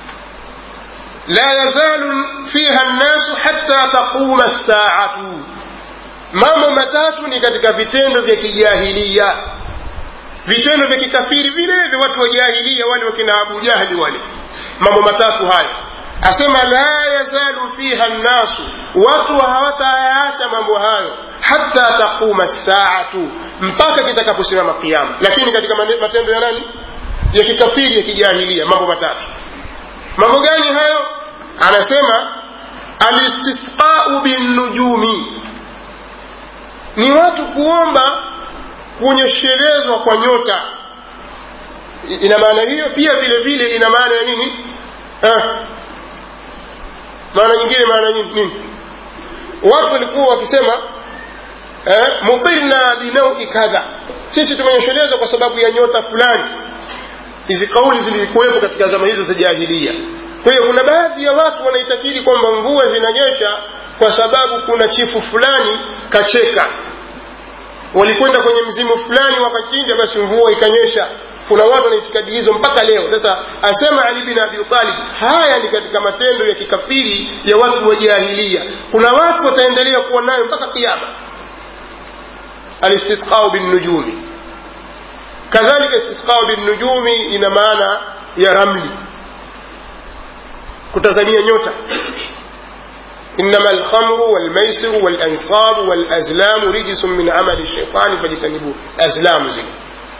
لا يزال فيها الناس حتى تقوم الساعة mambo matatu ni katika vitendo vya kijahilia vitendo vya kikafiri vile vya watu wa jahilia wale wakina abu jahli wale mambo matatu hayo asema la yazalu fiha nnasu watu hawatayaacha mambo hayo hata taquma saatu mpaka kitakaposimama kiama lakini katika matendo ya nani ya kikafiri ya kijahilia mambo matatu mambo gani hayo anasema alistisqau binnujumi ni watu kuomba kunyeshelezwa kwa nyota ina maana hiyo pia vile vile ina maana ya nini eh. maana nyingine maana nini watu walikuwa wakisema eh, mutirna binaui kadha sisi tumenyeshelezwa kwa sababu ya nyota fulani hizi kauli zilikuwepo katika zama hizo za jahilia kwa hiyo kuna baadhi ya watu wanaitakidi kwamba mvua zinanyesha kwa sababu kuna chifu fulani kacheka walikwenda kwenye mzimu fulani wakachinja basi mvua ikanyesha kuna watu wana itikadi hizo mpaka leo sasa asema ali bin abi talib haya ni katika matendo ya kikafiri ya watu wa jahilia kuna watu wataendelea kuwa nayo mpaka kiama alistisqau binnujumi kadhalika istisqau binnujumi ina maana ya ramli kutazamia nyota إنما الخمر والميسر والأنصاب والأزلام رجس من عمل الشيطان فاجتنبوه أزلام زي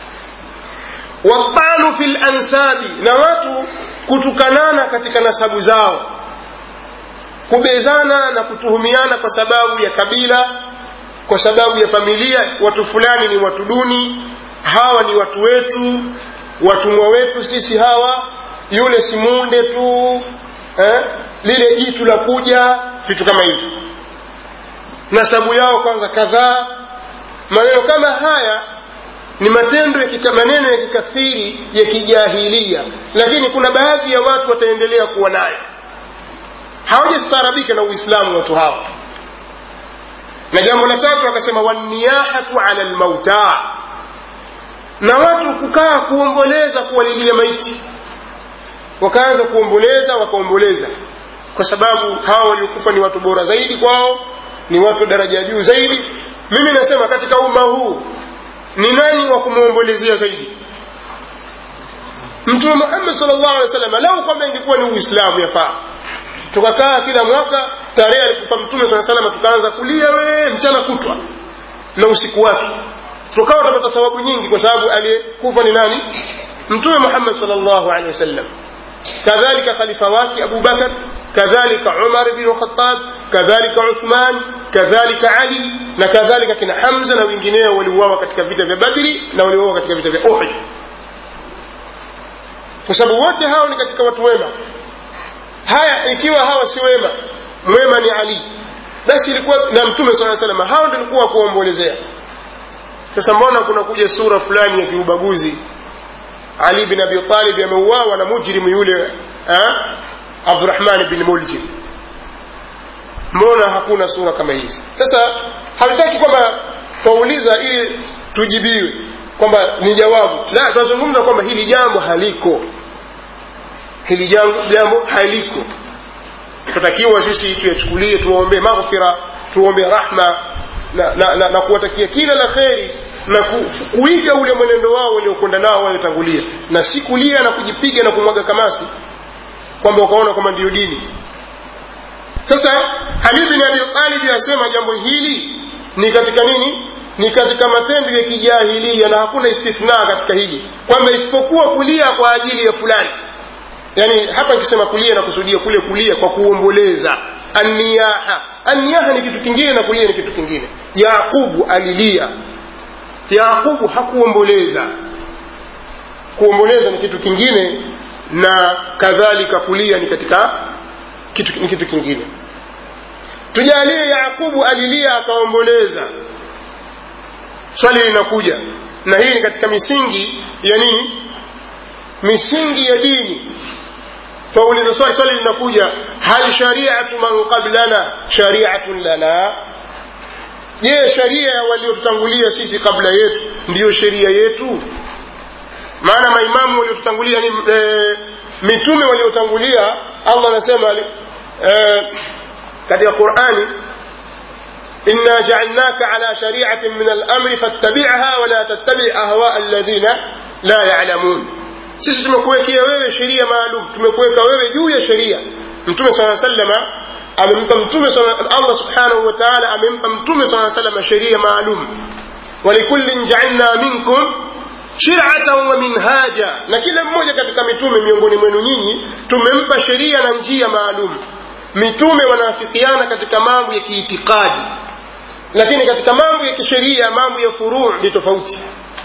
والطعن في الأنساب نوات kutukanana katika nasabu zao kubezana na kutuhumiana kwa sababu ya kabila kwa sababu ya familia watu fulani ni watu duni hawa ni watu wetu watumwa wetu sisi hawa yule simunde tu eh? lile jitu la kuja vitu kama hivyo nasabu yao kwanza kadhaa maneno kama haya ni matendo ya kika, maneno ya kikafiri ya kijahilia lakini kuna baadhi ya watu wataendelea kuwa nayo hawajastaarabika na uislamu watu hawa na jambo la tatu akasema waniyahatu ala lmauta na watu kukaa kuomboleza kuwalilia maiti wakaanza kuomboleza wakaomboleza kwa sababu hawa waliokufa ni watu bora zaidi kwao ni watu daraja juu zaidi mimi nasema katika umma huu ni nani wa kumwombolezea zaidi mtume muhammad salllah alih wasallam lau kwamba ingekuwa ni uislamu yafaa tukakaa kila mwaka tarehe alikufa mtume saa salama tukaanza kulia wee mchana kutwa na usiku wake tukawa tutapata thawabu nyingi kwa sababu aliyekufa ni nani mtume muhammad salllahu alehi wasallam كذلك خليفوات أبو بكر كذلك عمر بن الخطاب كذلك عثمان كذلك علي na kadhalika kina hamza na wengineo waliuawa katika vita vya badri na waliuawa katika vita vya uhud kwa sababu wote hao ni katika watu wema haya ikiwa hawa si wema mwema ni ali basi ilikuwa na mtume saa salama hao ndio ilikuwa kuombolezea sasa mbona kuna kuja sura fulani ya kiubaguzi ali bin abi talib ameuawa na mujrimu yule abdurahman bin muljim mbona hakuna sura kama hizi sasa hatutaki kwamba twauliza ili tujibiwe kwamba ni jawabu la tunazungumza kwamba hili jambo haliko hili jambo, jambo haliko tutakiwa sisi tuyachukulie tuwaombee maghfira tuwaombee rahma na, na, na, na kuwatakia kila la kheri na ku, kuiga ule mwenendo wao waliokwenda nao waliotangulia na si kulia na kujipiga na kumwaga kamasi kwamba ukaona kwamba ndiyo dini sasa ali bin abi talib asema jambo hili ni katika nini ni katika matendo ya kijahilia na hakuna istithna katika hili kwamba isipokuwa kulia kwa ajili ya fulani yani hapa nikisema kulia na kusudia kule kulia kwa kuomboleza anniyaha anniyaha ni kitu kingine na kulia ni kitu kingine yaqubu alilia yaqubu hakuomboleza kuomboleza ni kitu kingine na kadhalika kulia ni katika kitu, ni kitu kingine tujalie yaqubu alilia akaomboleza swali linakuja na hii ni katika misingi ya nini misingi ya dini twauliza swali swali linakuja hal shariatu man qablana shariatun lana je sharia ya waliotutangulia sisi kabla yetu ndiyo sheria yetu maana maimamu waliotutangulia ni e, mitume waliotangulia allah anasema e, katika qurani إنا جعلناك على شريعة من الأمر فاتبعها ولا تتبع أهواء الذين لا يعلمون sisi tumekuwekea wewe sheria maalum tumekuweka wewe juu ya sheria mtume saa salama amempa mtume allah subhanahu wa taala amempa mtume saa salama sheria maalum walikullin jaalna minkum shiratan wa minhaja na kila mmoja katika mitume miongoni mwenu nyinyi tumempa sheria na njia maalum mitume wanaafikiana katika mambo ya kiitikadi lakini katika mambo ya kisheria mambo ya furuu ni tofauti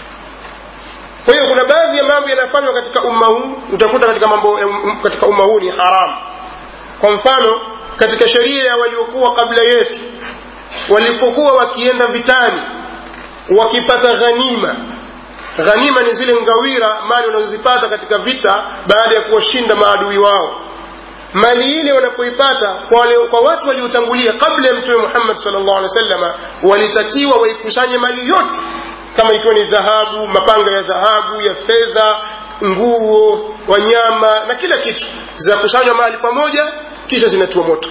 kwa hiyo kuna baadhi ya mambo yanayofanywa katika umma huu utakuta katika mambo katika umma huu ni haramu kwa mfano katika sheria ya waliokuwa kabla yetu walipokuwa wakienda vitani wakipata ghanima ghanima ni zile ngawira mali wanazozipata katika vita baada ya kuwashinda maadui wao mali ile wanapoipata kwa, wale, kwa watu waliotangulia kabla ya mtume muhammad salllah alih wasalama walitakiwa waikusanye mali yote kama ikiwa ni dhahabu mapanga ya dhahabu ya fedha nguo wanyama na kila kitu zinakusanywa mahali pamoja kisha zinatiwa moto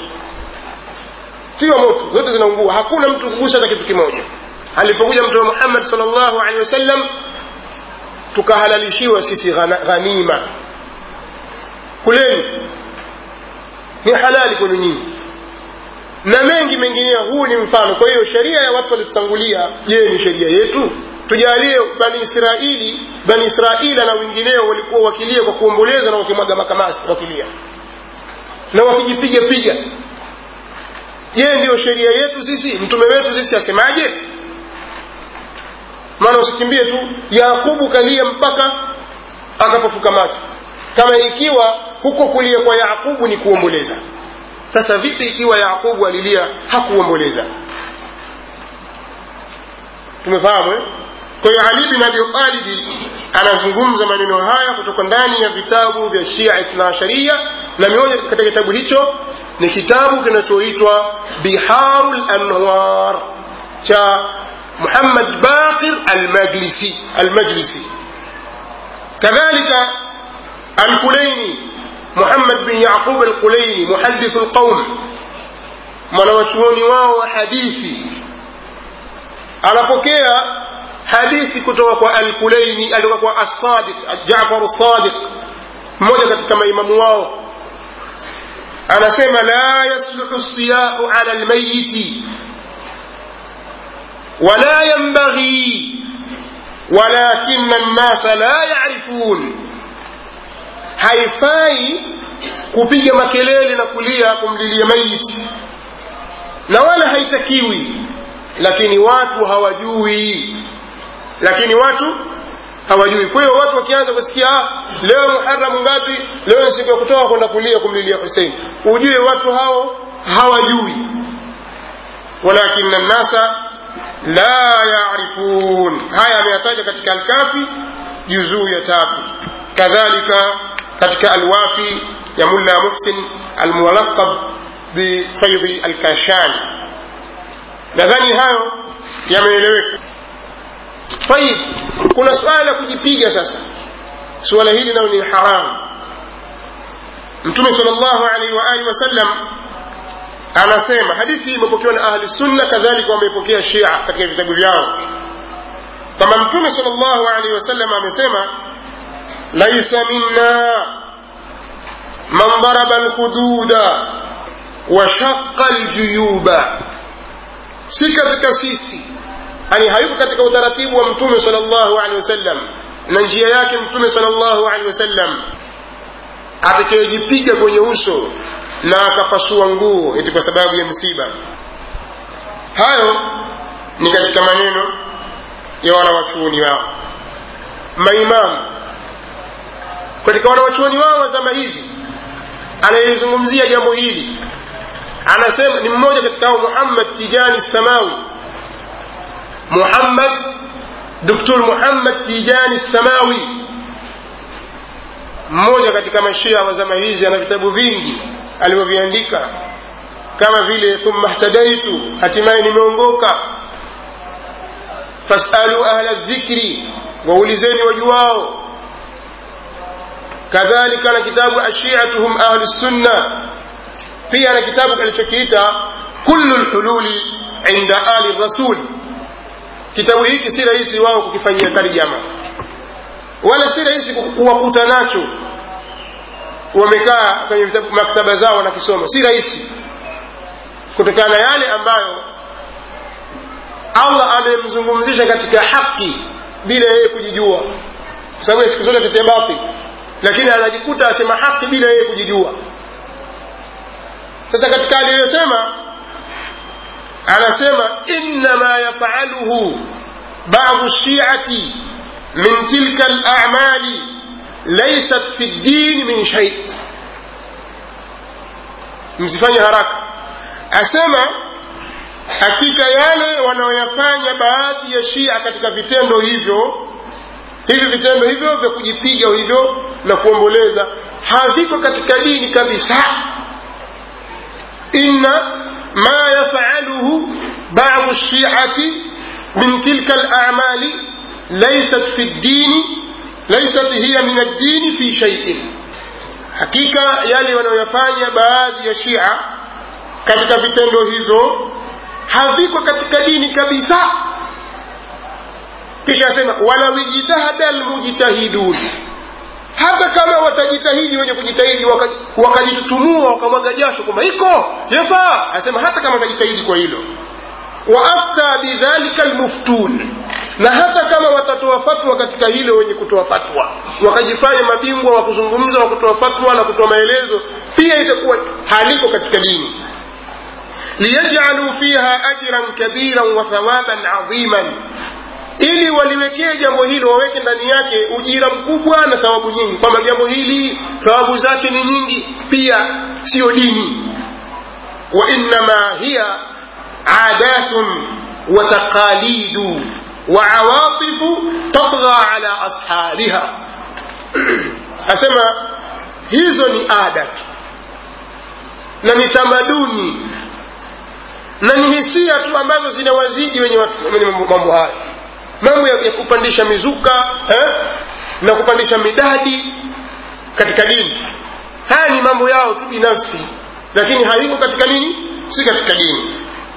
tiwa moto zote zinaungua hakuna mtu kugusa hata kitu kimoja alipokuja mtume muhammad salllahu alehi wasallam tukahalalishiwa sisi ghanima kuleni ni halali kwenu nyinyi na mengi mengineyo huu ni mfano kwa hiyo sheria ya watu waliotutangulia je ni sheria yetu tujalie bani israili bani israila na wengineo walikuwa wakilia kwa kuomboleza na wakimwaga makamasi wakilia na wakijipiga piga je ndiyo sheria yetu sisi mtume wetu sisi asemaje maana usikimbie tu yakubu kalia mpaka akapofuka macho kama ikiwa huko kulia kwa yaqubu ni kuomboleza sasa vipi ikiwa yaqubu alilia hakuomboleza tumefahamu eh? kwa hiyo ali bin abi talibi anazungumza maneno haya kutoka ndani ya vitabu vya shia ithnaasharia na mioja katika kitabu hicho ni kitabu kinachoitwa biharu lanwar cha muhammad baqir almajlisi almajlisi kadhalika الكليني محمد بن يعقوب الكليني محدث القوم mwanawachuoni wao wa hadithi anapokea hadithi kutoka kwa alkulaini alitoka kwa assadiq jafar sadiq mmoja katika maimamu wao anasema la yasluhu siyahu ala lmayiti wala yanbaghi walakina nnasa la yarifun haifai kupiga makelele na kulia kumlilia maiti na wala haitakiwi lakini watu hawajui lakini watu hawajui kwa hiyo watu wakianza kusikia ah, leo muharamu ngapi leo ni siku ya kutoka kwenda kulia kumlilia husein ujue watu hao hawajui walakina nnasa la yarifun haya ameyataja katika alkafi juzuu ya tatu kadhalika katika alwafi ya mulla muhsin almulaqab bifaidhi alkashani nadhani hayo yameeleweka tayib kuna suala la kujipiga sasa suala hili nalo ni haramu mtume sal llahu alaihi waalihi wasallam anasema hadithi hii imepokewa na ahli sunna kadhalika wameipokea shia katika vitabu vyao kama mtume sal llahu alaihi wasallam amesema laisa minna man daraba lhududa washaqa ljuyuba si katika sisi yani hayuko katika utaratibu wa mtume sal llahu alehi wasallam na njia yake mtume sal llahu alehi wasallam atakayejipiga kwenye uso na akapasua nguo eti kwa sababu ya msiba hayo ni katika maneno ya wanawachuoni wao maimamu katika wanawachuoni wao wa zama hizi anayezungumzia jambo hili anasema ni mmoja katika hao muhammad tijani samawi muhammad dktur muhammad tijani samawi mmoja katika mashia wa zama hizi ana vitabu vingi alivyoviandika kama vile thumma htadaitu hatimaye nimeongoka fasalu ahla dhikri waulizeni wajuwao kadhalika na kitabu ashiatuhum ahlu sunna pia na kitabu kalichokiita kullu lhululi inda ali rasul kitabu hiki si rahisi wao kukifanyia tarjama wala si rahisi kuwakuta nacho wamekaa kwenye maktaba zao wanakisoma si rahisi kutokana na yale ambayo allah amemzungumzisha katika haki bila yeye kujijua kwa sababu siku zote tetea batil lakini anajikuta asema haki bila yeye kujijua sasa katika aliyosema anasema innama yafaluhu badu shiati min tilka lamali laysat fi ddini min shai msifanye haraka asema hakika yale wanaoyafanya baadhi ya shia katika vitendo hivyo hivi vitendo hivyo vya kujipiga hivyo na kuomboleza haviko katika dini kabisa inna ma yafaluhu badu shiati min tilka lamali laysat fi ddini laysat hiya min addini fi shaiin hakika yale wanayoyafanya baadhi ya shia katika vitendo hivyo haviko katika dini kabisa kisha asema walau ijtahada almujtahidun hata kama watajitahidi wenye kujitahidi wakajitutumua wakamwaga jasho kwamba iko yafaa asema hata kama watajitahidi kwa hilo waafta bidhalika almuftun na hata kama watatoa fatwa katika hilo wenye kutoa fatwa wakajifanya mabingwa wa kuzungumza wa kutoa fatwa na kutoa maelezo pia itakuwa haliko katika dini liyajaluu fiha ajran kabiran wa thawaban adhiman ili waliwekee jambo hilo waweke ndani yake ujira mkubwa na thawabu nyingi kwamba jambo hili thawabu zake ni nyingi pia siyo dini wa innama hiya adatun wa taqalidu wa awatifu tatgha ala ashabiha asema hizo ni ada tu na ni tamaduni na ni hisia tu ambazo zinawazidi wenye mambo hayo mambo ya, ya kupandisha mizuka eh? na kupandisha midadi katika dini haya ni mambo yao tu binafsi lakini haiko katika nini si katika dini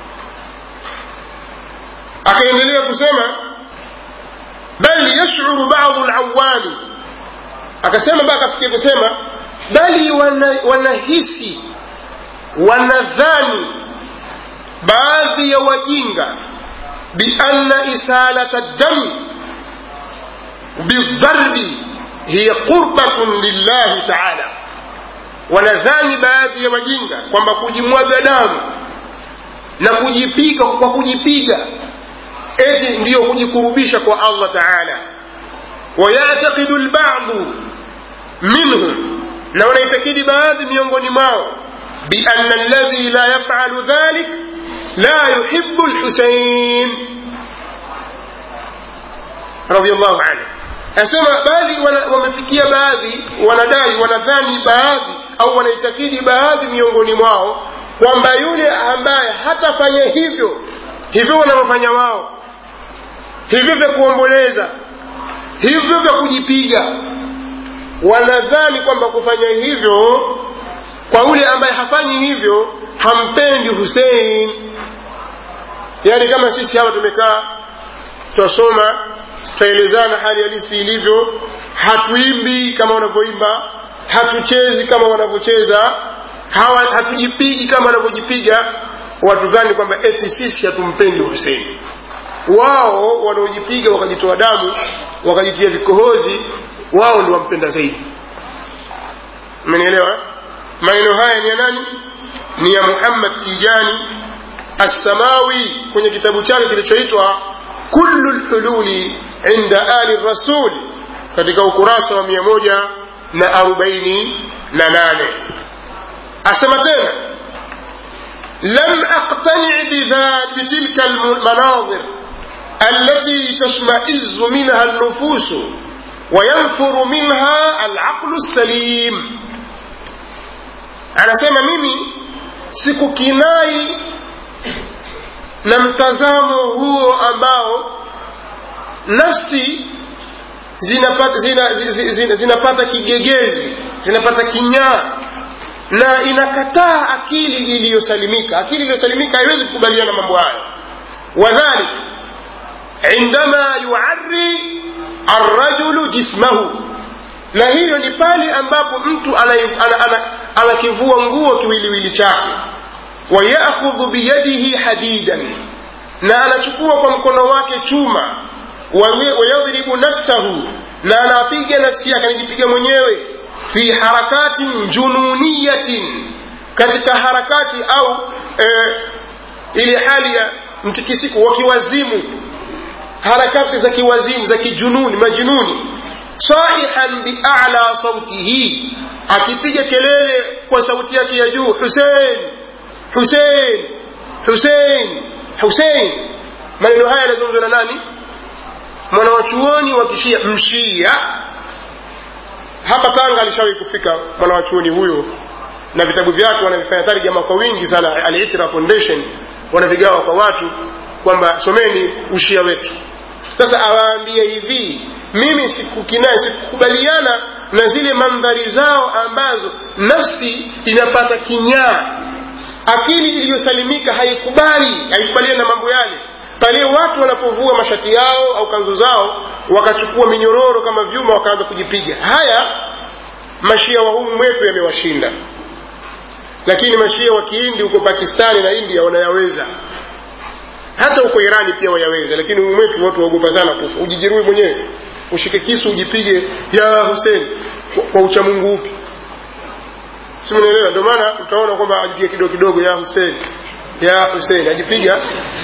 akaendelea kusema bal yashuru badu lawami akasema mpaka akafikia kusema bali wanahisi wana wanadhani baadhi ya wajinga بأن إسالة الدم بالضرب هي قربة لله تعالى wanadhani baadhi ya wajinga kwamba kujimwaga damu na kujipiga kwa kujipiga eti ndiyo kujikurubisha kwa allah taala wayatakidu lbadu minhum na wanaitakidi baadhi miongoni mwao biana alladhi la yafalu dhalik لا يحب الحسين رضي الله عنه asema bali wana, wamefikia baadhi wanadai wanadhani baadhi au wanaitakidi baadhi miongoni mwao kwamba yule ambaye hatafanya hivyo hivyo wanavyofanya wao hivyo vya kuomboleza hivyo vya kujipiga wanadhani kwamba kufanya hivyo kwa yule ambaye hafanyi hivyo hampendi husein yaani kama sisi hapa tumekaa twasoma twaelezana hali halisi ilivyo hatuimbi kama wanavyoimba hatuchezi kama wanavyocheza hatujipigi kama wanavyojipiga watudhani kwamba eti sisi hatumpendi huseini wao wanaojipiga wakajitoa damu wakajitia vikohozi wao ndio wampenda zaidi mmenielewa maneno haya ni ya nani ni ya muhammad tijani assamawi kwenye kitabu chake kilichoitwa kullu lhululi inda ali rasul katika ukurasa wa mia moja na arobaini na nane asema tena lam aqtani bitilka almanadhir التي تشمئز منها النفوس وينفر منها العقل السليم anasema mimi sikukinai na mtazamo huo ambao nafsi zinapata, zina, zina, zina, zinapata kigegezi zinapata kinyaa na inakataa akili iliyosalimika akili iliyosalimika haiwezi kukubaliana mambo hayo wadhalik indama yuari arrajulu jismahu na hiyo ni pale ambapo mtu anakivua nguo kiwiliwili chake wayakhudhu biyadihi hadidan na anachukua kwa mkono wake chuma wayadhribu nafsahu na anapiga nafsi yake anajipiga mwenyewe fi harakatin jununiyatin katika harakati au e, ile hali ya mtikisiko wa kiwazimu harakati za kiwazimu za kijununi majununi saihan biala sautihi akipiga kelele kwa sauti yake ya juu husein husein husein husein maneno haya yanazungumzwa na nani mwanawachuoni wa kishia mshia hapa tanga alishawahi kufika mwanawachuoni huyo na vitabu vyake wanavifanya tarjama kwa wingi sana alitira foundation wanavigawa kwa watu kwamba someni ushia wetu sasa awaambie hivi mimi sikukinai sikukubaliana na zile mandhari zao ambazo nafsi inapata kinyaa akili iliyosalimika haikubali haikubaliana na mambo yale pale watu wanapovua mashati yao au kanzu zao wakachukua minyororo kama vyuma wakaanza kujipiga haya mashia wa humu mwetu yamewashinda lakini mashia wa kihindi huko pakistani na india wanayaweza hata huko irani pia wayaweza lakini humu mwetu watu waogopa sana kufa ujijeruhi mwenyewe ushike kisu ujipige ya husen kwa, kwa uchamungu upi simunaelewa ndio maana utaona kwamba ajipiga kidogo kidogo ya husen ya husen ajipiga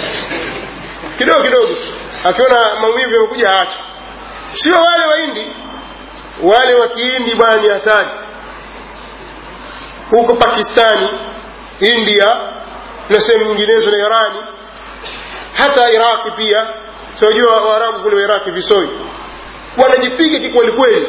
kidogo kidogo akiona maumivu yamekuja aacha sio wale waindi wale wa kihindi bwana ni hatari huko pakistani india na sehemu nyinginezo na irani hata iraqi pia tunajua waarabu kule wa iraqi visoi wanajipiga kikwelikweli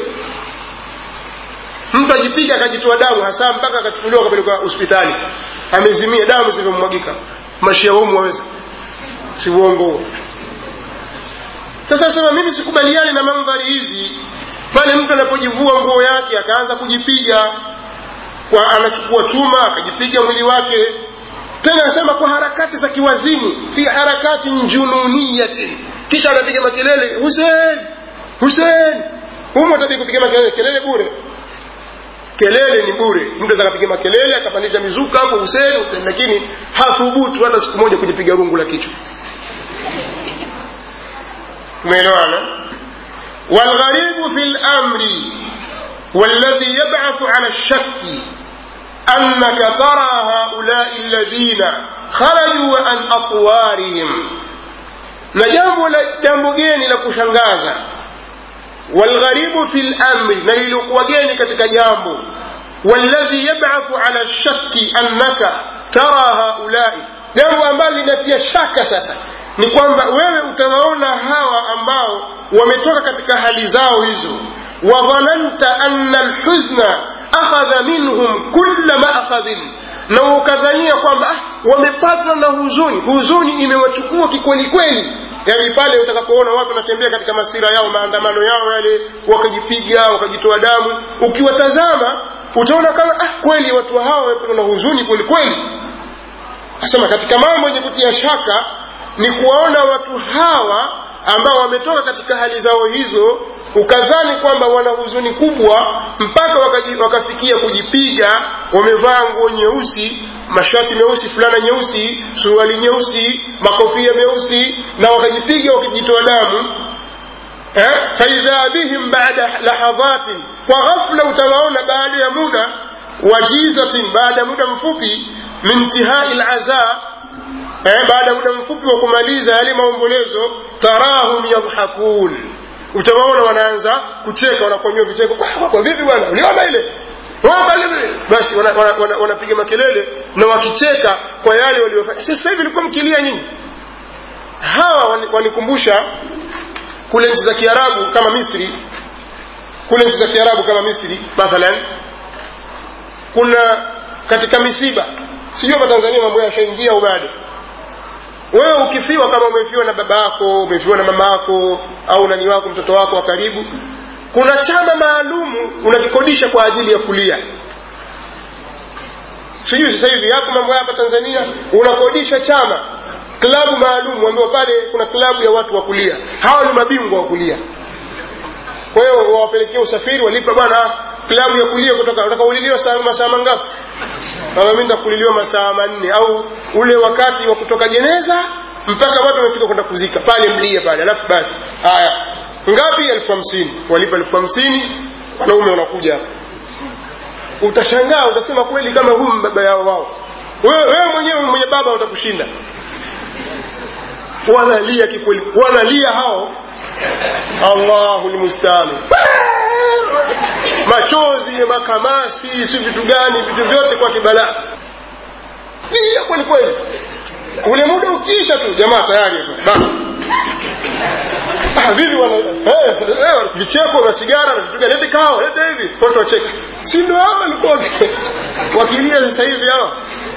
mtu ajipiga akajitoa damu hasa mpaka akachukuliwa akapelekwa hospitali amezimia damu zilivyomwagika mashia humu waweza si uongo huo sasa sema mimi sikubaliani na mandhari hizi pale mtu anapojivua nguo yake akaanza kujipiga kwa anachukua chuma akajipiga mwili wake tena anasema kwa harakati za kiwazimu fi harakati jununiyatin kisha anapiga makelele husen husen humu atabii kupiga makelele kelele bure kelele ni bure mtu aweza akapiga makelele akapandisha mizuka hapo husen husen lakini hathubutu hata siku moja kujipiga rungu la kichwa umeelewana والغريب في الأمر والذي يبعث على الشك أنك ترى هؤلاء الذين خرجوا عن أطوارهم نجambo jambo geni la kushangaza والغريب في الأمر na lilikuwa geni katika jambo والذي يبعث على الشك أنك ترى هؤلاء jambo ambalo linatia shaka sasa ni kwamba wewe utawaona hawa ambao wametoka katika hali zao hizo wadhananta anna alhuzna akhadha minhum kulla maakhadhin na ukadhania kwamba ah, wamepatwa na huzuni huzuni imewachukua kikwelikweli yani pale utakapoona watu wanatembea katika masira yao maandamano yao yale wakajipiga wakajitoa damu ukiwatazama utaona kama ah, kweli watu hawa wamepatwa na huzuni kwelikweli asema katika mambo yenye kutia shaka ni kuwaona watu hawa ambao wametoka katika hali zao hizo ukadhani kwamba wana huzuni kubwa mpaka wakaji, wakafikia kujipiga wamevaa nguo nyeusi mashati meusi fulana nyeusi suruali nyeusi makofia meusi na wakajipiga wakijitoa damu eh? faidha bihim bada lahadhatin kwa ghafla utawaona baada ya muda wajizatin baada ya muda mfupi min tihai laza eh, baada ya muda mfupi wa kumaliza yale maombolezo tarahum yadhhakun utawaona wanaanza kucheka wanakonywa vicheko kwa vipi bwana uliona ile basi wanapiga wana, wana, wana makelele na wakicheka kwa yale waliofanya sasa hivi ilikuwa mkilia nyinyi hawa wanikumbusha kule nchi za kiarabu kama misri kule nchi za kiarabu kama misri mathalan kuna katika misiba sijui hapa tanzania mambo yashaingia au bado wewe ukifiwa kama umefiwa na baba yako umefiwa na mama yako au nani wako mtoto wako wa karibu kuna chama maalumu unakikodisha kwa ajili ya kulia sijui sasa hivi hapo mambo hapa tanzania unakodisha chama klabu maalum ambayo pale kuna klabu ya watu wa kulia hawa ni mabingwa wa kulia kwa hiyo wawapelekea usafiri walipa bwana klabu ya kulia kutoka unataka uliliwa masaa mangapi mimi nitakuliliwa masaa manne au ule wakati wa kutoka jeneza mpaka watu wamefika kwenda kuzika pale mlie pale alafu basi haya ngapi elfu hamsini walipa elfu hamsini wanaume wanakuja hapa utashangaa utasema kweli kama huyu baba yao wao wewe wewe mwenyewe mwenye baba utakushinda wanalia kikweli wanalia hao allahu lmustanu machozi makamasi si vitu gani vitu vyote kwa kibalaa lia kweli kweli ule muda ukiisha tu jamaa tayari basi vivi wana eh, eh, vicheko na sigara na vitu gani lete kao lete hivi watu wacheka si ndio hao walikuwa wakilia sasa hivi hao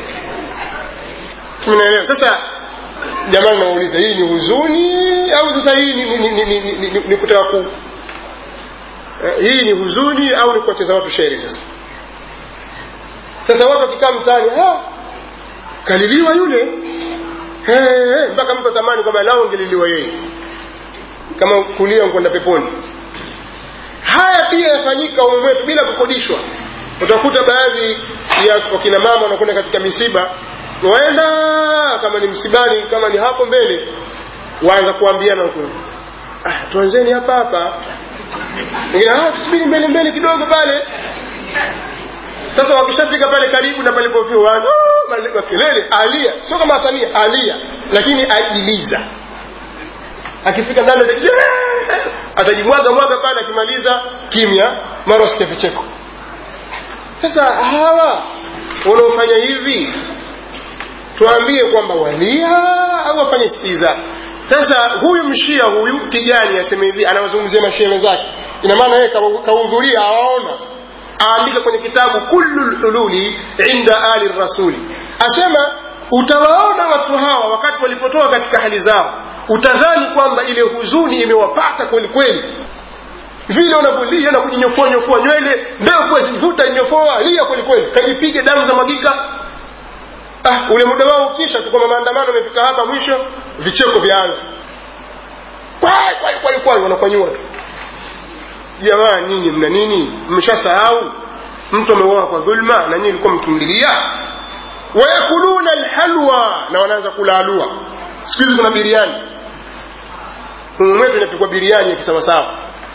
tumeelewa sasa jamani nawauliza hii ni huzuni au sasa hii ni, ni, ni, ni, ni, ni, ni kutaka ku eh, hii ni huzuni au ni kuwacheza watu sheri sasa sasa watu wakikaa mtaani kaliliwa yule hey, mpaka mtu atamani kwamba lao angeliliwa yeye kama kulia kwenda peponi haya pia yafanyika umu wetu bila kukodishwa utakuta baadhi ya wakina mama wanakwenda katika misiba waenda kama ni msibani kama ni hapo mbele waanza kuambiana huko ah, tuanzeni hapa hapa wengine ah, tusubiri mbele mbele kidogo pale sasa wakishafika pale karibu na palipofia waanza oh, kelele alia sio kama atania alia lakini ajiliza akifika ndani atajimwaga mwaga pale akimaliza kimya mara usikia vicheko sasa hawa wanaofanya hivi tuambie kwamba walia au wafanye stiza sasa huyu mshia huyu kijani aseme hivi anawazungumzia mashia wenzake ina maana yeye kahudhuria awaona aandika kwenye kitabu kullu lhululi inda ali rasuli asema utawaona watu hawa wakati walipotoka katika hali zao utadhani kwamba ile huzuni imewapata kweli kweli vile unavyolia na kujinyofoa nyofoa nywele mbeo zivuta nyofoa lia kweli kweli kajipige damu za magika ah, ule muda wao ukisha tu kwamba maandamano amefika hapa mwisho vicheko vyaanza kwai kwai kwai kwai wanakwanyua tu jamaa nyinyi mna nini mmeshasahau mtu ameuawa kwa dhulma na nyinyi ilikuwa mkimlilia wayakuluna alhalwa na wanaanza kula alua siku hizi kuna biriani mwetu inapikwa biriani ya kisawasawa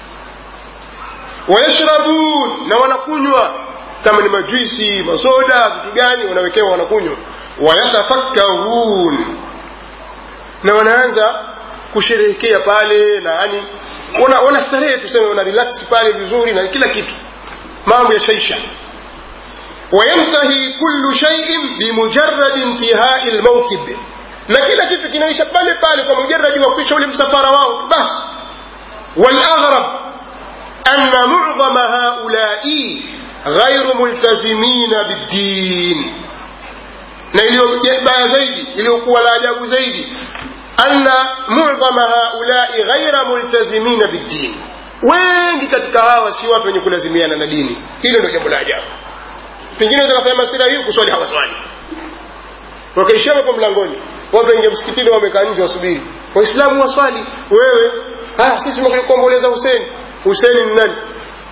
wayashrabun na wanakunywa kama ni majuisi masoda vitu gani wanawekewa wanakunywa wayatafakkarun na wanaanza kusherehekea pale na yani wana, wana starehe tuseme wana relax pale vizuri na kila kitu mambo ya shaisha wayantahi kullu shay'in bimujarrad intihai lmaukib na kila kitu kinaisha pale pale kwa mujaradi wa kuisha ule msafara wao tu basi والأغرب أن معظم هؤلاء غير ملتزمين بالدين na iliyobaya zaidi iliyokuwa la ajabu zaidi anna mudhama haulai ghaira multazimina biddin wengi katika hawa si watu wenye kulazimiana na dini hilo ndio jambo la ajabu pengine wakafanya masira hiyo kuswali hawaswali wakaishia hapo mlangoni watu waingia msikitini wamekaa nje wasubiri waislamu waswali wewe ah, sisi tumekuja kuomboleza huseni huseni ni nani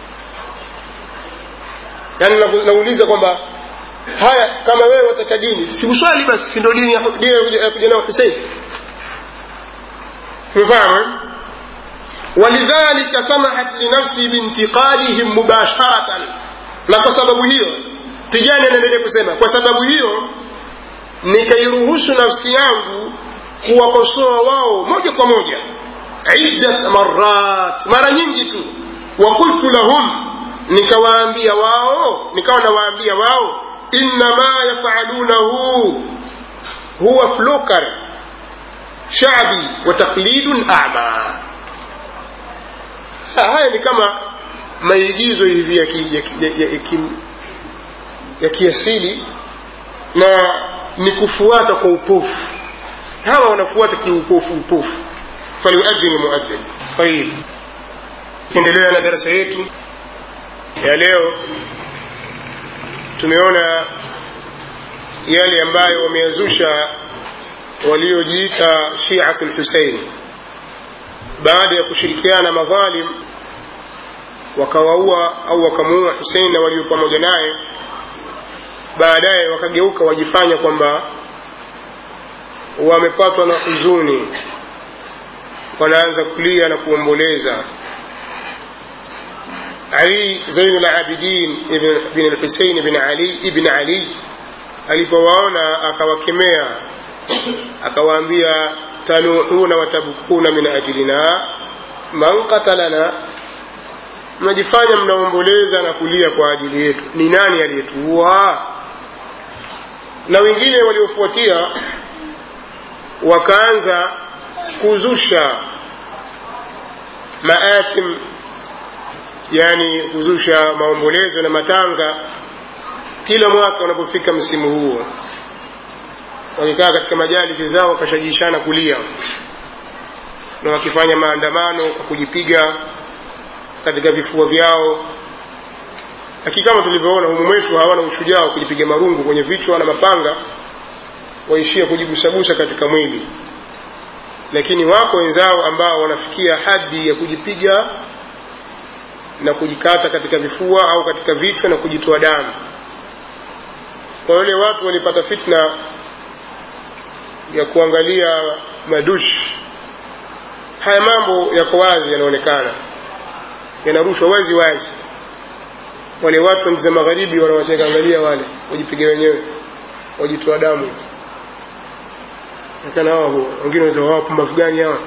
yaani nauliza kwamba haya kama wewe wataka dini si uswali basi si ndio dini ya kuja nao husein umefahamu walidhalika samahat linafsi bintiqadihim mubasharatan na kwa sababu hiyo tijani anaendelea kusema kwa sababu hiyo nikairuhusu nafsi yangu kuwakosoa wao moja kwa moja iddat marat mara nyingi tu wakultu lahum nikawaambia wao nikawa nawaambia wao innama yafalunahu huwa flukar shabi wa taklidun ama haya ni kama maigizo hivi ya, ki, ya, ki, ya, ya, ya, ki, ya kiasili na ni kufuata kwa upofu hawa wanafuata kiupofu upofu falyuadhin muadhin tayib endelea na darasa yetu ya leo tumeona yale ambayo wameyazusha waliojiita shiatu lhusein baada ya kushirikiana madhalim wakawaua au wakamuua husein na walio pamoja naye baadaye wakageuka wajifanya kwamba wamepatwa na huzuni wanaanza kulia na kuomboleza ali zainu labidin bin lhusein bin ali ibn ali alipowaona akawakemea akawaambia tanuhuna watabukuna min ajlina man qatalana mnajifanya mnaomboleza na kulia kwa ajili yetu ni nani aliyetuua na wengine waliofuatia wakaanza kuzusha maatim yani kuzusha maombolezo na matanga kila mwaka unapofika msimu huo wakikaa katika majalisi zao wakashajishana kulia na wakifanya maandamano kwa kujipiga katika vifua vyao lakini kama tulivyoona humu mwetu hawana ushujaa wa kujipiga marungu kwenye vichwa na mapanga waishia kujigusagusa katika mwili lakini wako wenzao ambao wanafikia hadi ya kujipiga na kujikata katika vifua au katika vichwa na kujitoa damu kwa wale watu walipata fitna ya kuangalia madush haya mambo yako wazi yanaonekana yanarushwa wazi wazi wale watu wa nchi za magharibi wanawacheka angalia wale wajipiga wenyewe wajitoa damu achana hao wengine wanasema wao pumbavu gani hawa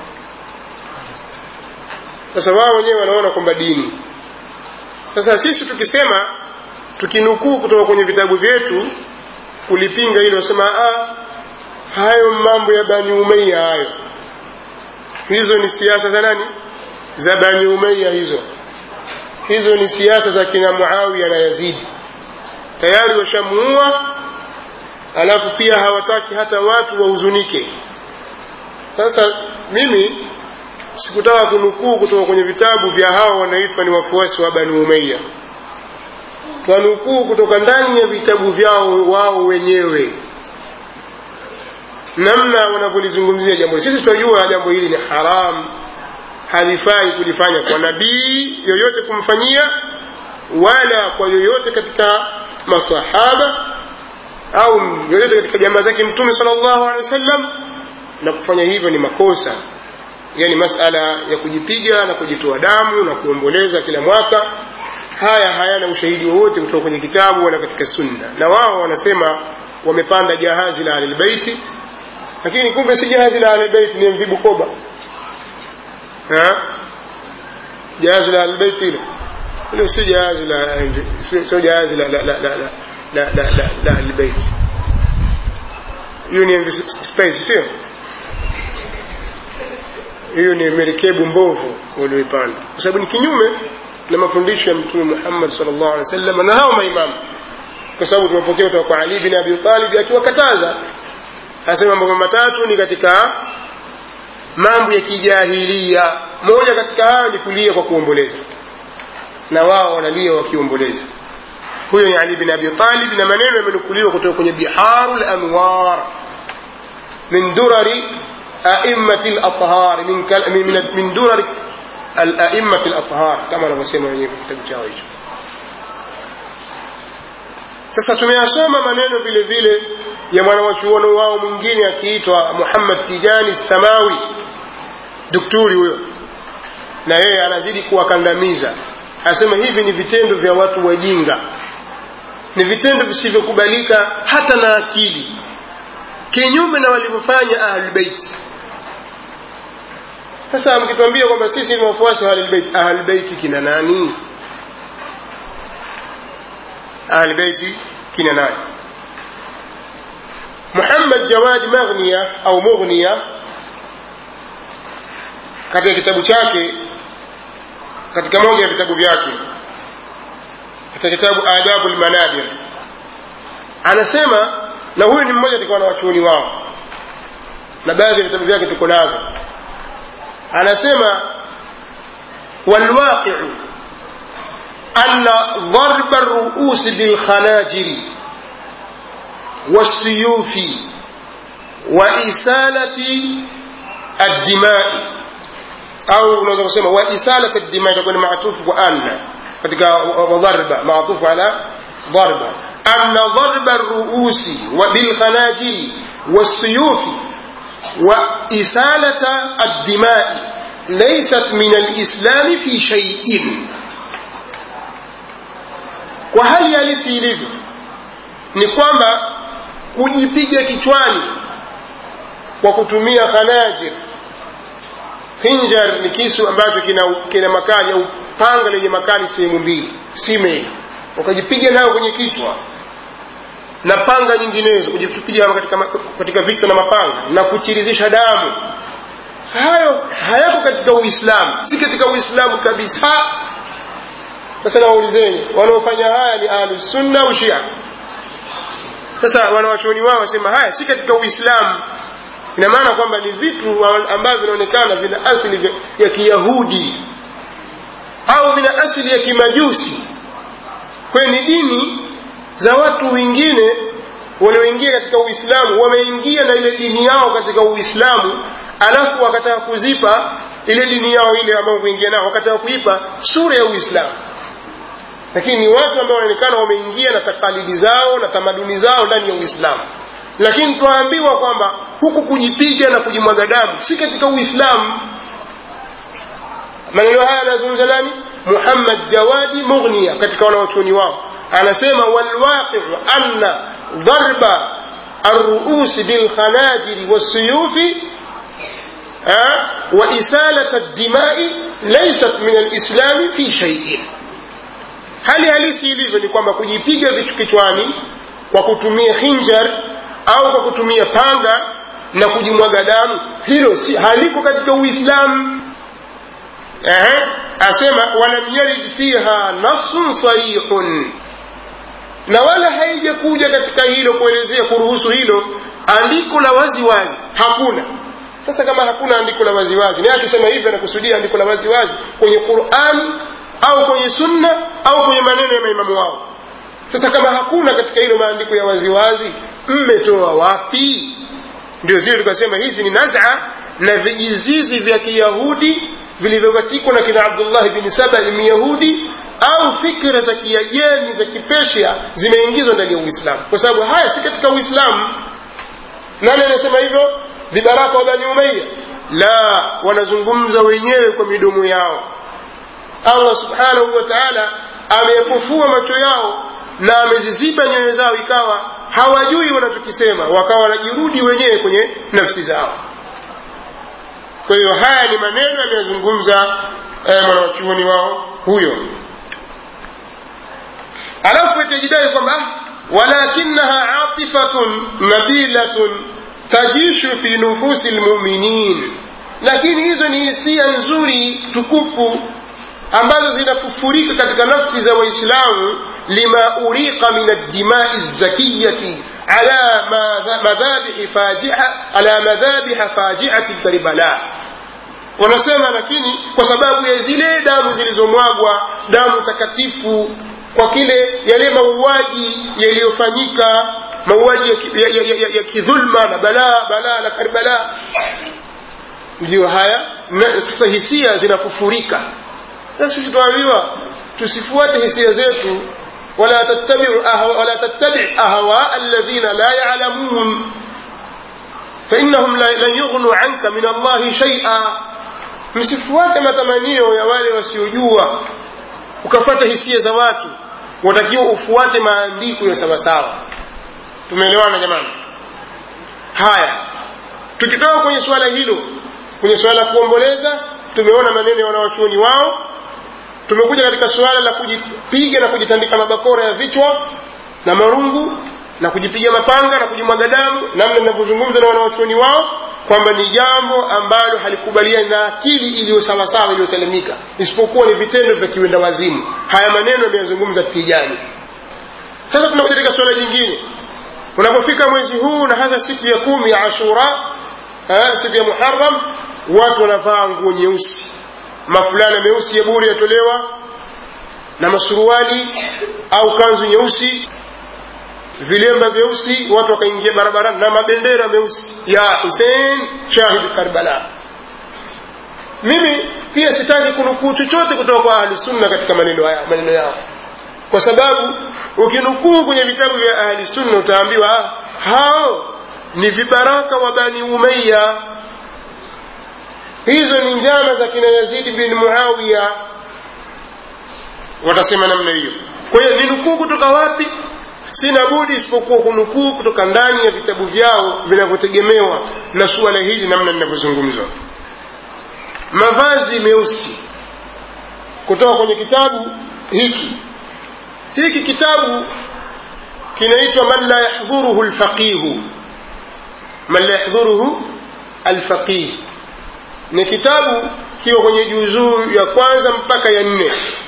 sasa wao wenyewe wanaona kwamba dini sasa sisi tukisema tukinukuu kutoka kwenye vitabu vyetu kulipinga hilo wasema ah, hayo mambo ya bani umeya hayo hizo ni siasa za nani za bani umeya hizo hizo ni siasa za kina muawiya na yazidi tayari washamuua alafu pia hawataki hata watu wahuzunike sasa mimi sikutaka kunukuu kutoka kwenye vitabu vya hawa wanaitwa ni wafuasi wa bani umeya twanukuu kutoka ndani ya vitabu vyao wao wenyewe namna wanavyolizungumzia jambo hili sisi tunajua jambo hili ni haram halifai kulifanya kwa nabii yoyote kumfanyia wala kwa yoyote katika masahaba au yoyote katika jamaa zake mtume sallallahu alaihi wasallam na kufanya hivyo ni makosa yani masala ya kujipiga na kujitoa damu na kuomboleza kila mwaka haya hayana ushahidi wowote kutoka kwenye kitabu wala katika sunna na wao wanasema wamepanda jahazi la ahlilbeiti lakini kumbe si jahazi la ahlilbeiti ni mv bukoba jahazi la ahlilbeiti hilo hilo sio jahazi la sio jahazi la la la la la la la la la ahlilbeiti hiyo ni mv space sio hiyo ni merikebu mbovu walioipanda kwa sababu ni kinyume na mafundisho ya mtume muhammad salllah alih wa sallam na hao maimamu kwa sababu tumepokea kutoka kwa ali bin abi talib akiwakataza anasema mambo matatu ni katika mambo ya kijahilia moja katika hayo ni kulia kwa kuomboleza na wao wanalia wakiomboleza huyo ni ali bin abi talib na maneno yamenukuliwa kutoka kwenye biharu lanwar min durari aimati lathhar min, min, min durari alaimati lathhar kama wanavyosema wenyewe kitabu chao hicho sasa tumeyasoma maneno vile vile ya mwanawachuoni wao mwingine akiitwa muhammad tijani samawi dukturi huyo na yeye anazidi kuwakandamiza anasema hivi ni vitendo vya watu wajinga ni vitendo visivyokubalika hata na akili kinyume na walivyofanya ahlulbeiti sasa mkituambia kwamba sisi ni wafuasi wa ahlulbeiti ahlulbeiti kina nani ahlulbeiti kina nani muhammad jawadi maghnia au mughnia katika kitabu chake katika moja ya vitabu vyake katika kitabu adabu lmanadir anasema na huyu ni mmoja katika wanawachuoni wao na baadhi ya vitabu vyake tuko navyo anasema walwaqiu ana dharba ruusi bilkhanajiri والسيوف وإسالة الدماء أو unaweza kusema وإسالة الدماء itakuwa ni maatufu kwa anna katika wadharba maatufu ala ضربة أن ضرب الرؤوس بالخناجر والسيوف وإسالة الدماء ليست من الإسلام في شيء وهل يلسي ilivyo ni kwamba kujipiga kichwani kwa kutumia khanajir hinjar ni kisu ambacho kina, kina makali au panga lenye makali sehemu mbili sime ukajipiga nayo kwenye kichwa na panga nyinginezo kujipiga katika, katika vichwa na mapanga na kuchirizisha damu hayo hayako katika uislamu si katika uislamu kabisa sasa nawaulizeni wanaofanya haya ni ahlusunna au shia sasa wanawachuoni wao wasema haya si katika uislamu ina maana kwamba ni vitu ambavyo vinaonekana vina asili ya kiyahudi au vina asili ya kimajusi kwayo ni dini za watu wengine walioingia katika uislamu wameingia na ile dini yao katika uislamu alafu wakataka kuzipa ile dini yao ile ambayo kuingia nao wakataka kuipa sura ya uislamu lakini ni watu ambao wanaonekana wameingia na takalidi zao na tamaduni zao ndani ya uislamu lakini twaambiwa kwamba huku kujipiga na kujimwaga damu si katika uislamu maneno haya anazungumza nani muhammad jawadi mughnia katika wanawachuoni wao anasema walwaqiu anna dharba الرؤوس بالخناجر والسيوف أه؟ وإسالة الدماء ليست من الإسلام في شيء hali halisi ilivyo ni kwamba kujipiga vitu kichwani kwa kutumia hinjar au kwa kutumia panga na kujimwaga damu hilo si haliko katika uislamu Ehe, asema walam yarid fiha nasun sarihun na wala haijakuja katika hilo kuelezea kuruhusu hilo andiko la waziwazi hakuna sasa kama hakuna andiko la waziwazi naye akisema hivyo anakusudia andiko la waziwazi kwenye qurani au kwenye sunna au kwenye maneno ya maimamu wao sasa kama hakuna katika hilo maandiko ya waziwazi mmetoa wapi ndio zile tukasema hizi ni naza na vijizizi vya kiyahudi vilivyopatikwa na kina abdullahi bni saba myahudi au fikra za kiajemi za kipeshia zimeingizwa ndani ya uislamu kwa sababu haya si katika uislamu nani anasema hivyo vibaraka wa bani umaya la wanazungumza wenyewe kwa midomo yao allah subhanahu wa taala ameyafufua macho yao na ameziziba nyoyo zao ikawa hawajui wanachokisema wakawa wanajirudi wenyewe kwenye nafsi zao kwa hiyo haya ni maneno yameyazungumza eh, mwanawachuoni wao huyo alafu itajidai kwamba walakinaha atifatun nabilatun tajishu fi nufusi lmuminin lakini hizo ni hisia nzuri tukufu ambazo zinakufurika katika nafsi za waislamu lima uriqa min addimai zakiyati ala madhabihi fajiha ala madhabiha fajiati karbala wanasema lakini kwa sababu ya zile damu zilizomwagwa damu takatifu kwa kile yale mauaji yaliyofanyika mauaji ya, ya, ya, ya, ya kidhulma na balaa balaa la karbala ndiyo haya sasa hisia zinafufurika sasa sisi tuambiwa tusifuate hisia zetu wala tattabi'u ahwa wala tattabi' ahwa alladhina la ya'lamun فإنهم لن يغنوا عنك من الله شيئا msifuate matamanio ya wale wasiojua ukafata hisia za watu watakiwa ufuate maandiko ya sawasawa tumeelewana jamani haya tukitoka kwenye suala hilo kwenye suala la kuomboleza tumeona maneno ya wanawachuoni wao tumekuja katika suala la kujipiga na kujitandika mabakora ya vichwa na marungu na kujipiga mapanga na kujimwaga damu namna ninavyozungumza na wanawachuoni wao kwamba ni jambo ambalo halikubaliani na akili iliyo sawasawa iliyosalimika isipokuwa ni vitendo vya kiwenda wazimu haya maneno yameyazungumza tijani sasa tunakuja katika suala jingine unapofika mwezi huu na hasa siku ya kumi ya ashura eh, siku ya muharam watu wanavaa nguo nyeusi mafulana meusi ya buri yatolewa na masuruali au kanzu nyeusi vilemba vyeusi watu wakaingia barabarani na mabendera meusi ya husein shahid karbala mimi pia sitaki kunukuu chochote kutoka kwa ahli sunna katika maneno haya maneno yao kwa sababu ukinukuu kwenye vitabu vya ahli sunna utaambiwa ah, hao ni vibaraka wa bani umayya hizo ni njama za kina yazidi bin muawiya watasema namna hiyo kwa hiyo ni nukuu kutoka wapi sina budi isipokuwa kunukuu kutoka ndani ya vitabu vyao vinavyotegemewa na suala hili namna linavyozungumzwa mavazi meusi kutoka kwenye kitabu hiki hiki kitabu kinaitwa man la yahdhuruhu lfaqihu man la yahdhuruhu alfaqih ni kitabu kiwa kwenye juzuu ya kwanza mpaka ya nne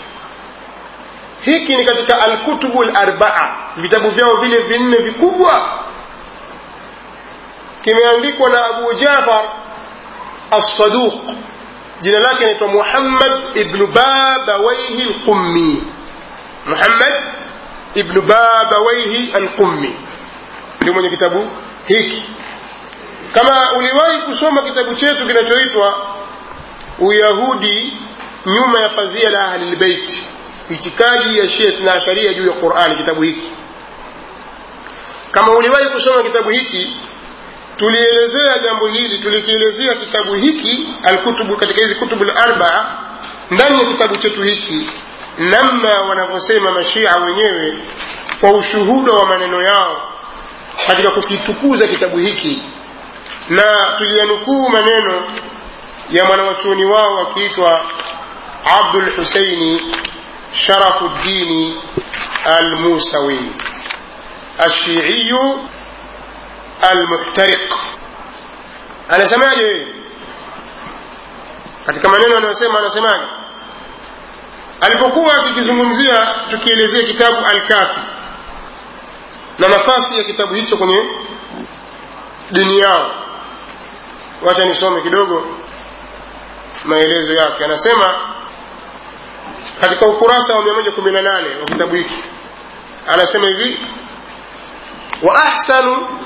hiki ni katika alkutubu larbaa vitabu vyao vile vinne vikubwa kimeandikwa na abu jafar alsaduq jina lake anaitwa muhammad ibnu babawaihi lqummi muhammad ibnu babawaihi alqummi ndio mwenye kitabu hiki kama uliwahi kusoma kitabu chetu kinachoitwa uyahudi nyuma ya pazia la ahlilbeiti itikadi ya shia na sharia juu ya qurani kitabu hiki kama uliwahi kusoma kitabu hiki tulielezea jambo hili tulikielezea kitabu hiki alkutubu katika hizi kutubu larbaa ndani ya kitabu chetu hiki namna wanavyosema mashia wenyewe kwa ushuhuda wa maneno yao katika kukitukuza kitabu hiki na tuliyanukuu maneno ya mwanawachuoni wao akiitwa abdul husaini sharafu ddini almusawi alshiiyu almuhtariq anasemaje katika maneno anayosema anasemaje alipokuwa akikizungumzia tukielezea kitabu alkafi na nafasi ya kitabu hicho kwenye dini yao wacha nisome kidogo maelezo yake anasema katika ukurasa wa 118 wa kitabu hiki anasema hivi wa ahsanu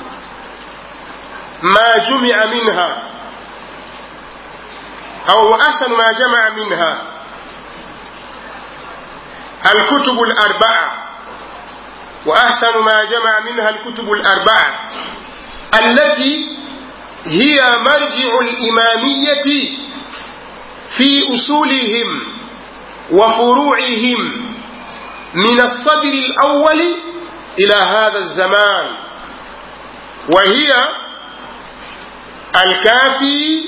ma jumia minha au wa ahsanu ma jamaa minha الكتب الأربعة وأحسن ما جمع منها الكتب الأربعة التي هي مرجع الإمامية في أصولهم وفروعهم من الصدر الأول إلى هذا الزمان وهي الكافي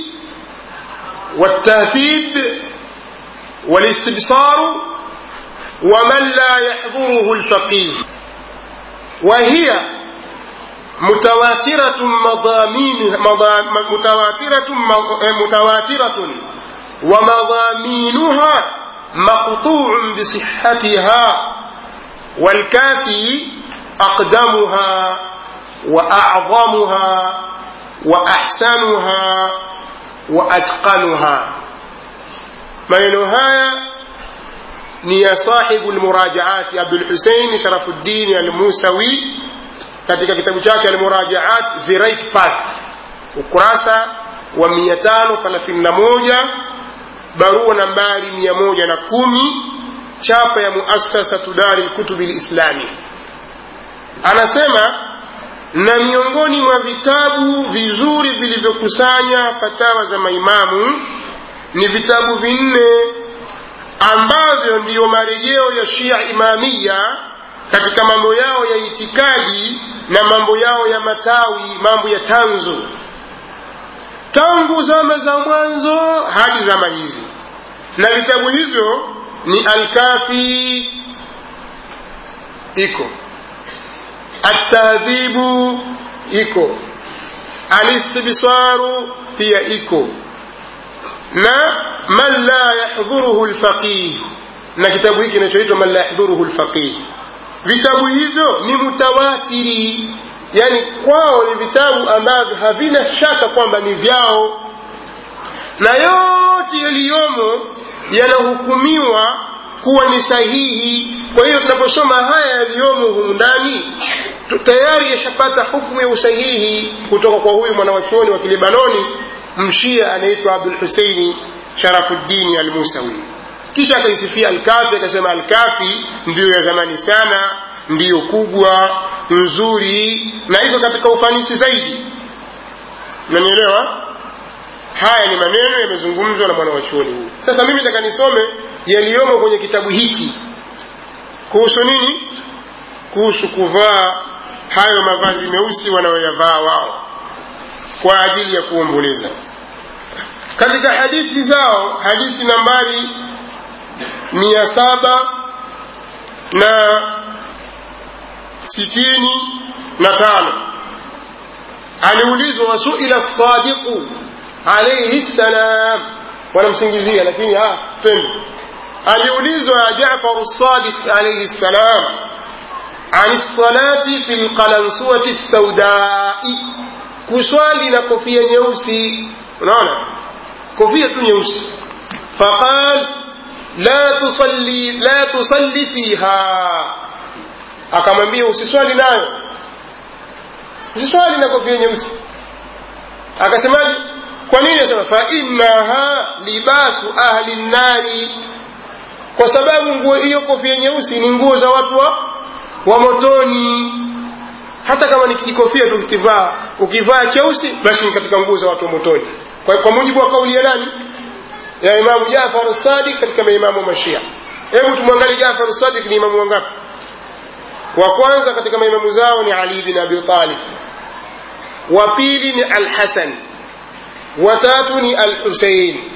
والتهذيب والاستبصار ومن لا يحضره الفقيه وهي متواترة مضامين مضا متواترة متواترة ومضامينها مقطوع بصحتها والكافي أقدمها وأعظمها وأحسنها وأتقنها maneno haya ni ya sahibu lmurajaati abdulhusein sharafuddini almusawi katika kitabu chake almurajaat the right path ukurasa wa 531 barua nambari 110 chapa ya muasasatu dari lkutubi lislami anasema na miongoni mwa vitabu vizuri vilivyokusanya fatawa za maimamu ni vitabu vinne ambavyo ndiyo marejeo ya shia imamia katika mambo yao ya itikadi na mambo yao ya matawi mambo ya tanzu tangu zama za mwanzo hadi zama hizi na vitabu hivyo ni alkafi iko atadhibu iko alistibsaru pia iko na man la yahdhuruhu lfaqih na kitabu hiki kinachoitwa man la yahdhuruhu lfaqih vitabu hivyo ni mutawatiri yani kwao ni vitabu ambavyo havina shaka kwamba ni vyao na yote yaliyomo yanahukumiwa kuwa ni sahihi kwa hiyo tunaposoma haya yaliyomo humu ndani tayari yashapata hukumu ya usahihi kutoka kwa huyu mwanawachuoni wa kilibanoni mshia anaitwa abdul huseini sharafuddini almusawi kisha akaisifia alkafi akasema alkafi ndiyo ya zamani sana ndiyo kubwa nzuri na iko katika ufanisi zaidi nanielewa haya ni maneno yamezungumzwa na mwanawachuoni huyu sasa mimi nataka nisome yaliyomo kwenye kitabu hiki kuhusu nini kuhusu kuvaa hayo mavazi meusi wanayoyavaa wao kwa ajili ya kuomboleza katika hadithi zao hadithi nambari mia saba na sitini na tano aliulizwa wasuila sadiqu alaihi ssalam wanamsingizia lakini twende aliulizwa jafaru sadiq alaihi ssalam عن الصلاة في القلنسوة السوداء kuswali na kofia nyeusi unaona kofia tu nyeusi faqal la tusalli la tusalli fiha akamwambia usiswali nayo usiswali na kofia nyeusi akasemaje kwa nini asema fa innaha libasu ahli nnari kwa sababu nguo hiyo kofia nyeusi ni nguo za watu wa, wa motoni hata kama ni kijikofia tu ukivaa ukivaa cheusi basi ni katika nguo za watu wa motoni kwa, kwa mujibu wa kauli ya nani ya imamu jafar sadiq katika maimamu wa mashia hebu tumwangalie jafar sadiq ni imamu wangapi wa kwanza katika maimamu zao ni ali bin abi talib wa pili ni alhasan watatu ni alhusein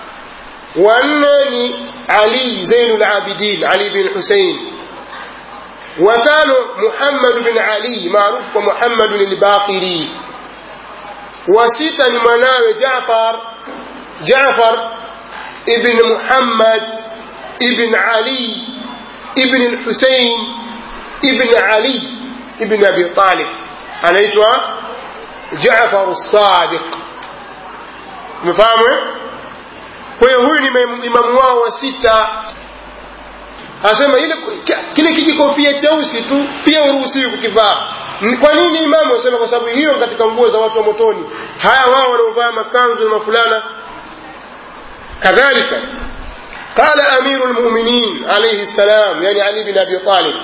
wanne ni ali zainu labidin ali bin husein watano muhammad bin ali maarufu kwa muhammad albaqiri wa sita ni mwanawe jafar jafar ibn muhammad ibn ali ibn lhusein ibn ali ibn abi talib anaitwa jafar sadiq umefahamu kwa hiyo huyu ni imamu wao wa sita asema ile kile kijikofia cheusi tu pia uruhusiwi kukivaa kwa nini imamu asema kwa sababu hiyo katika nguo za watu wa motoni haya wao wanaovaa makanzu na mafulana kadhalika قال أمير المؤمنين عليه السلام يعني علي بن أبي طالب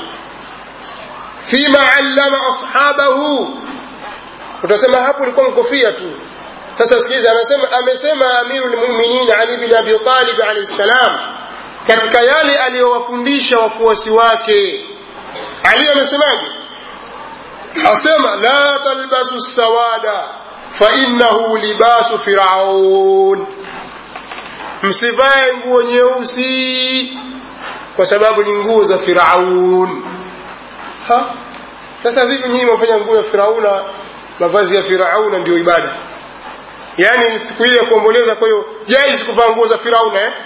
فيما علم أصحابه utasema hapo ilikuwa mkofia tu sasa sikiza amesema amesema amirul mu'minin ali bin abi talib alayhi salam katika yale aliyowafundisha wafuasi wake ali amesemaje asema la talbasu sawada fa innahu libasu firaun msivae nguo nyeusi kwa sababu ni nguo za firaun ha sasa vipi nyinyi mwafanya nguo ya firauna mavazi ya firauna ndio ibada yaani siku ile ya kuomboleza kwa hiyo jaizi kuvaa nguo za firauna eh?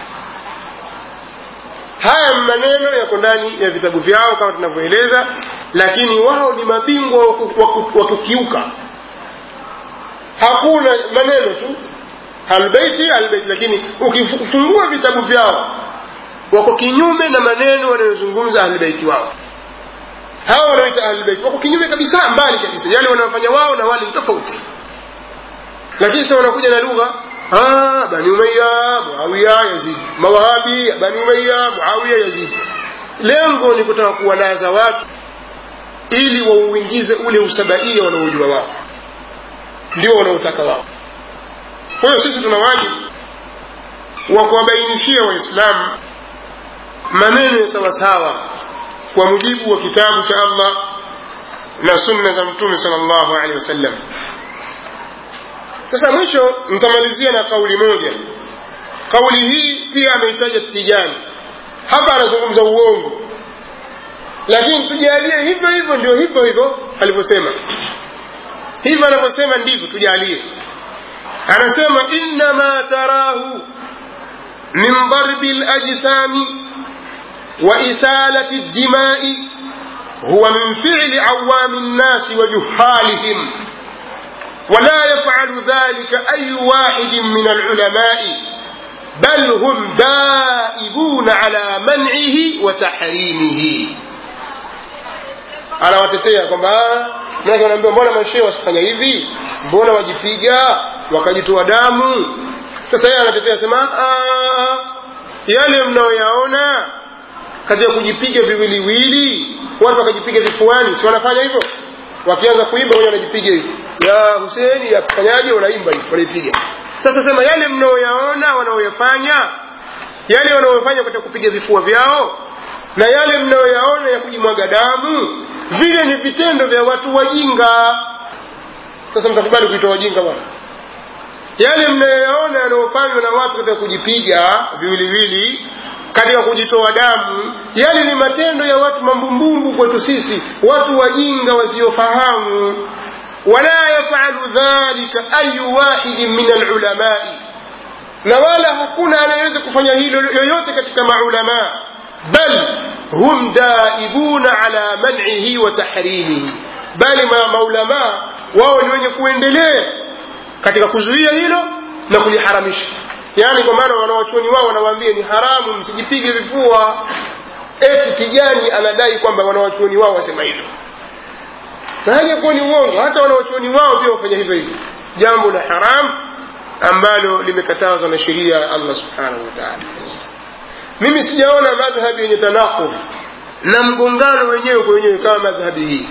haya maneno yako ndani ya vitabu vyao kama tunavyoeleza lakini wao ni mabingwa wa kukiuka hakuna maneno tu albeiti albeiti lakini ukifungua vitabu vyao wako kinyume na maneno wanayozungumza ahlbeiti wao hawa wanaoita ahlbeiti wako kinyume kabisa mbali kabisa yale wanayofanya wao na wale ni tofauti lakini sasa wanakuja na lugha bani umaya muawiya yazidi mawahabi bani umaya muawiya yazidi lengo ni kutaka kuwalaza watu ili wauingize ule usabaia wanaojua wao ndio wanaotaka wao kwa hiyo sisi tuna wajibu wa kuwabainishia waislamu maneno ya sawasawa kwa mujibu wa kitabu cha allah na sunna za mtume sal llahu alehi wasallam sasa mwisho nitamalizia na kauli moja kauli hii pia ameitaja tijani hapa anazungumza uongo lakini tujalie hivyo hivyo ndio hivyo hivyo alivyosema hivyo anavyosema ndivyo tujalie anasema innama tarahu min darbi lajsami wa isalati ddimai huwa min fili awami nnasi wa juhalihim ولا يفعل ذلك أي واحد من العلماء بل هم دائبون على منعه وتحريمه anawatetea kwamba manake wanaambia mbona mashehe wasifanya hivi mbona wajipiga wakajitoa damu sasa yeye anatetea sema yale mnayoyaona katika kujipiga viwiliwili watu wakajipiga vifuani si wanafanya hivyo wakianza kuimba wenye wanajipiga hivi ya huseni ya kufanyaje wanaimba hivi wanaipiga sasa sema yale mnaoyaona wanaoyafanya yale wanaoyafanya katika kupiga vifua vyao na yale mnayoyaona ya kujimwaga damu vile ni vitendo vya watu wajinga sasa mtakubali kuitwa wajinga bwana yale mnayoyaona yanayofanywa na watu katika kujipiga viwiliwili katika kujitoa damu yale ni matendo ya watu mambumbumbu kwetu sisi watu wajinga wasiofahamu wala yafalu dhalika ayu wahidin min alulamai na wala hakuna anayeweza kufanya hilo yoyote katika maulamaa bal hum daibuna ala man'ihi wa tahrimihi bali ma maulamaa wao ni wenye kuendelea katika kuzuia hilo na kuliharamisha yaani kwa maana wanawachuoni wao wanawaambia ni haramu msijipige vifua eti kijani anadai kwamba wanawachuoni wao wasema hivyo na hali ya kuwa ni uongo hata wanawachuoni wao pia wafanya hivyo hivyo jambo la haram ambalo limekatazwa na sheria ya allah subhanahu wa taala mimi sijaona madhhabi yenye tanakudh na mgongano wenyewe kwa wenyewe kama madhhabi hii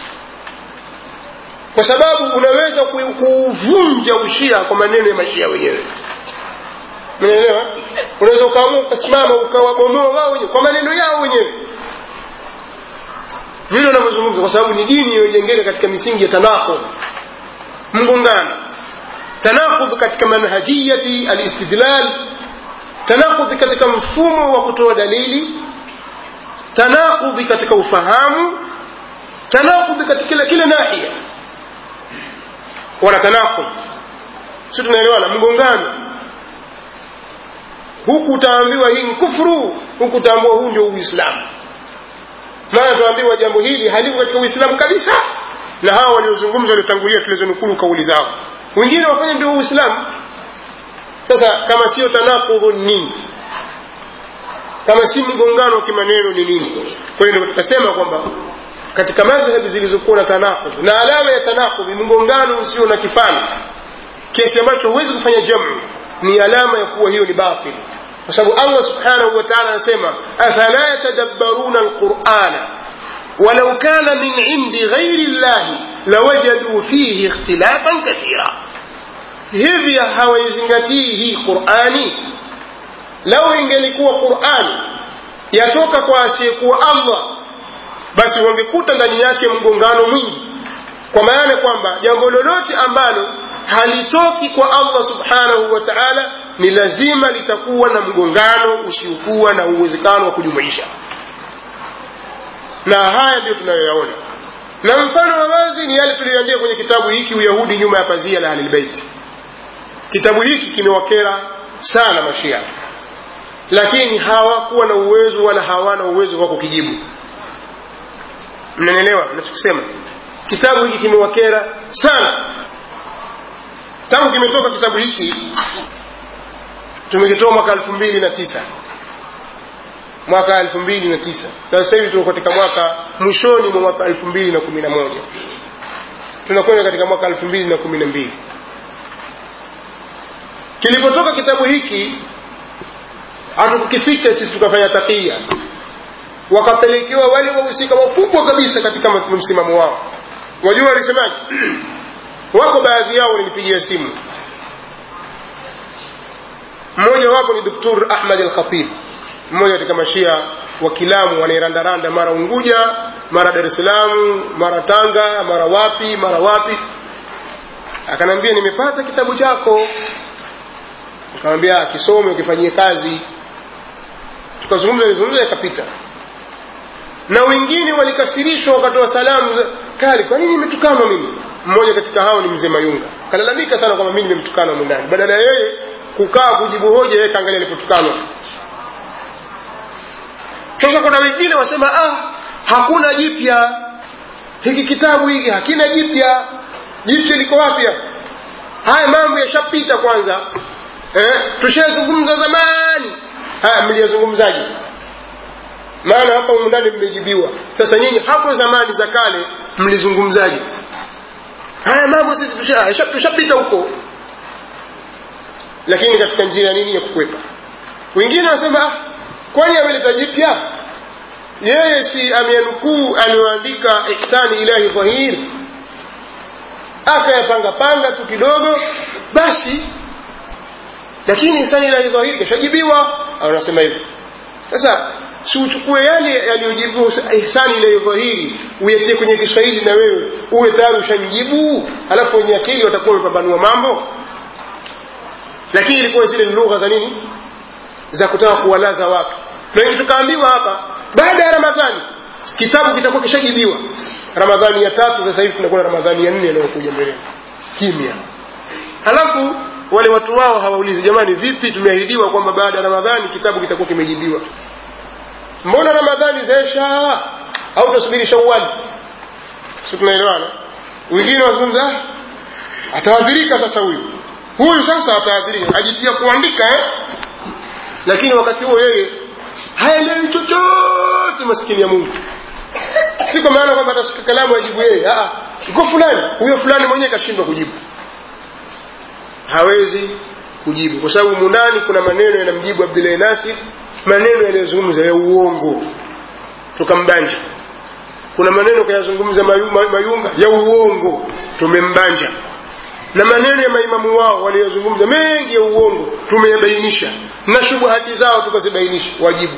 kwa sababu unaweza kuuvunja ushia kwa maneno ya mashia wenyewe unaelewa unaweza ukaamua ukasimama ukawabomoa wao wenyewe kwa maneno yao wenyewe vile unavyozungumza kwa sababu ni dini iliyojengeka katika misingi ya tanakudh mgongano tanakudh katika manhajiyati alistidlal tanakudhi katika mfumo wa kutoa dalili tanakudhi katika ufahamu tanakudhi katika kila kila nahia wana tanakudh si tunaelewana mgongano huku utaambiwa hii ni kufuru huku utaambiwa huu ndio uislamu maana tuambiwa jambo hili haliko katika uislamu kabisa na hawa waliozungumza waliotangulia tulizonukulu kauli zao wengine wafanya ndio uislamu sasa kama sio tanakudhu ni nini kama si mgongano wa kimaneno ni nini kwa hiyo tukasema kwamba katika madhhabi zilizokuwa na tanakudh na alama ya tanakudh mgongano usio na kifani kiasi ambacho huwezi kufanya jamu ni alama ya kuwa hiyo ni batil kwa sababu allah subhanahu wa taala anasema afala yatadabbaruna alqurana walau kana min indi ghairi llahi lawajaduu fihi ikhtilafan kathira hivi hawaizingatii hii qurani lau ingelikuwa qurani yatoka kwa asiyekuwa allah basi wangekuta ndani yake mgongano mwingi kwa maana kwamba jambo lolote ambalo halitoki kwa allah subhanahu wa taala ni lazima litakuwa na mgongano usiokuwa na uwezekano wa kujumuisha na haya ndiyo tunayoyaona na mfano wa wazi ni yale tuliyoandika kwenye kitabu hiki uyahudi nyuma ya pazia la ahlilbeiti kitabu hiki kimewakera sana mashia lakini hawakuwa na uwezo wala hawana uwezo wa kukijibu mnanielewa nachokisema kitabu hiki kimewakera sana tangu kimetoka kitabu hiki tumekitoa mwaka elfu mbili na tisa mwaka elfu mbili na tisa na sasa hivi tuko katika mwaka mwishoni mwa mwaka elfu mbili na kumi na moja tunakwenda katika mwaka elfu mbili na kumi na mbili kilipotoka kitabu hiki hatukukificha sisi tukafanya takia wakapelekewa wale wahusika wakubwa kabisa katika msimamo wao wajua walisemaje wako baadhi yao walinipigia simu mmoja wapo ni doktor ahmad al khatib mmoja katika mashia wa kilamu wanaerandaranda mara unguja mara dar es salaam mara tanga mara wapi mara wapi akanambia nimepata kitabu chako akamwambia kisome ukifanyie kazi tukazungumza lizungumza yakapita na wengine walikasirishwa wakatoa salamu kali kwa nini nimetukanwa mimi mmoja katika hao ni mzee mayunga kalalamika sana kwamba mimi nimemtukana mwindani badala ya yeye kukaa kujibu hoja yeye kaangalia alipotukanwa sasa kuna wengine wasema ah hakuna jipya hiki kitabu hiki hakina jipya jipya liko wapi haya mambo yashapita kwanza eh, tushazungumza zamani haya mliyazungumzaje maana hapa ndani mmejibiwa sasa nyinyi hapo zamani za kale mlizungumzaje haya mambo sisi tushapita tusha huko lakini katika njia nini ya kukwepa wengine wanasema ah, kwani ameleta jipya yeye si ameanukuu aliyoandika ihsani ilahi dhahir akayapanga panga tu kidogo basi lakini ihsani ilahi dhahir kashajibiwa anasema hivyo sasa si uchukue yale yaliyojibiwa ihsani ilahi dhahiri uyatie kwenye kiswahili na wewe uwe tayari ushamjibu alafu wenye akili watakuwa wamepambanua mambo lakini ilikuwa zile ni lugha za nini za kutaka kuwalaza watu na tukaambiwa hapa baada ya ramadhani kitabu kitakuwa kishajibiwa ramadhani ya tatu sasa hivi tunakuwa na ramadhani ya nne inayokuja mbele kimya halafu wale watu wao hawaulizi jamani vipi tumeahidiwa kwamba baada ya ramadhani kitabu kitakuwa kimejibiwa mbona ramadhani zaisha au tasubiri shawali si tunaelewana wengine wazungumza ataadhirika sasa huyu huyu sasa ataadhirika ajitia kuandika eh? lakini wakati huo yeye haelewi chochote maskini ya mungu si kwa maana kwamba atashika kalamu ajibu yeye iko fulani huyo fulani mwenyewe kashindwa kujibu hawezi kujibu kwa sababu mundani kuna maneno yanamjibu abdulahi nasir maneno yaliyozungumza ya uongo tukambanja kuna maneno kayazungumza mayunga ya uongo tumembanja na maneno ya maimamu wao waliyozungumza mengi ya uongo tumeyabainisha na shubuhati zao tukazibainisha wajibu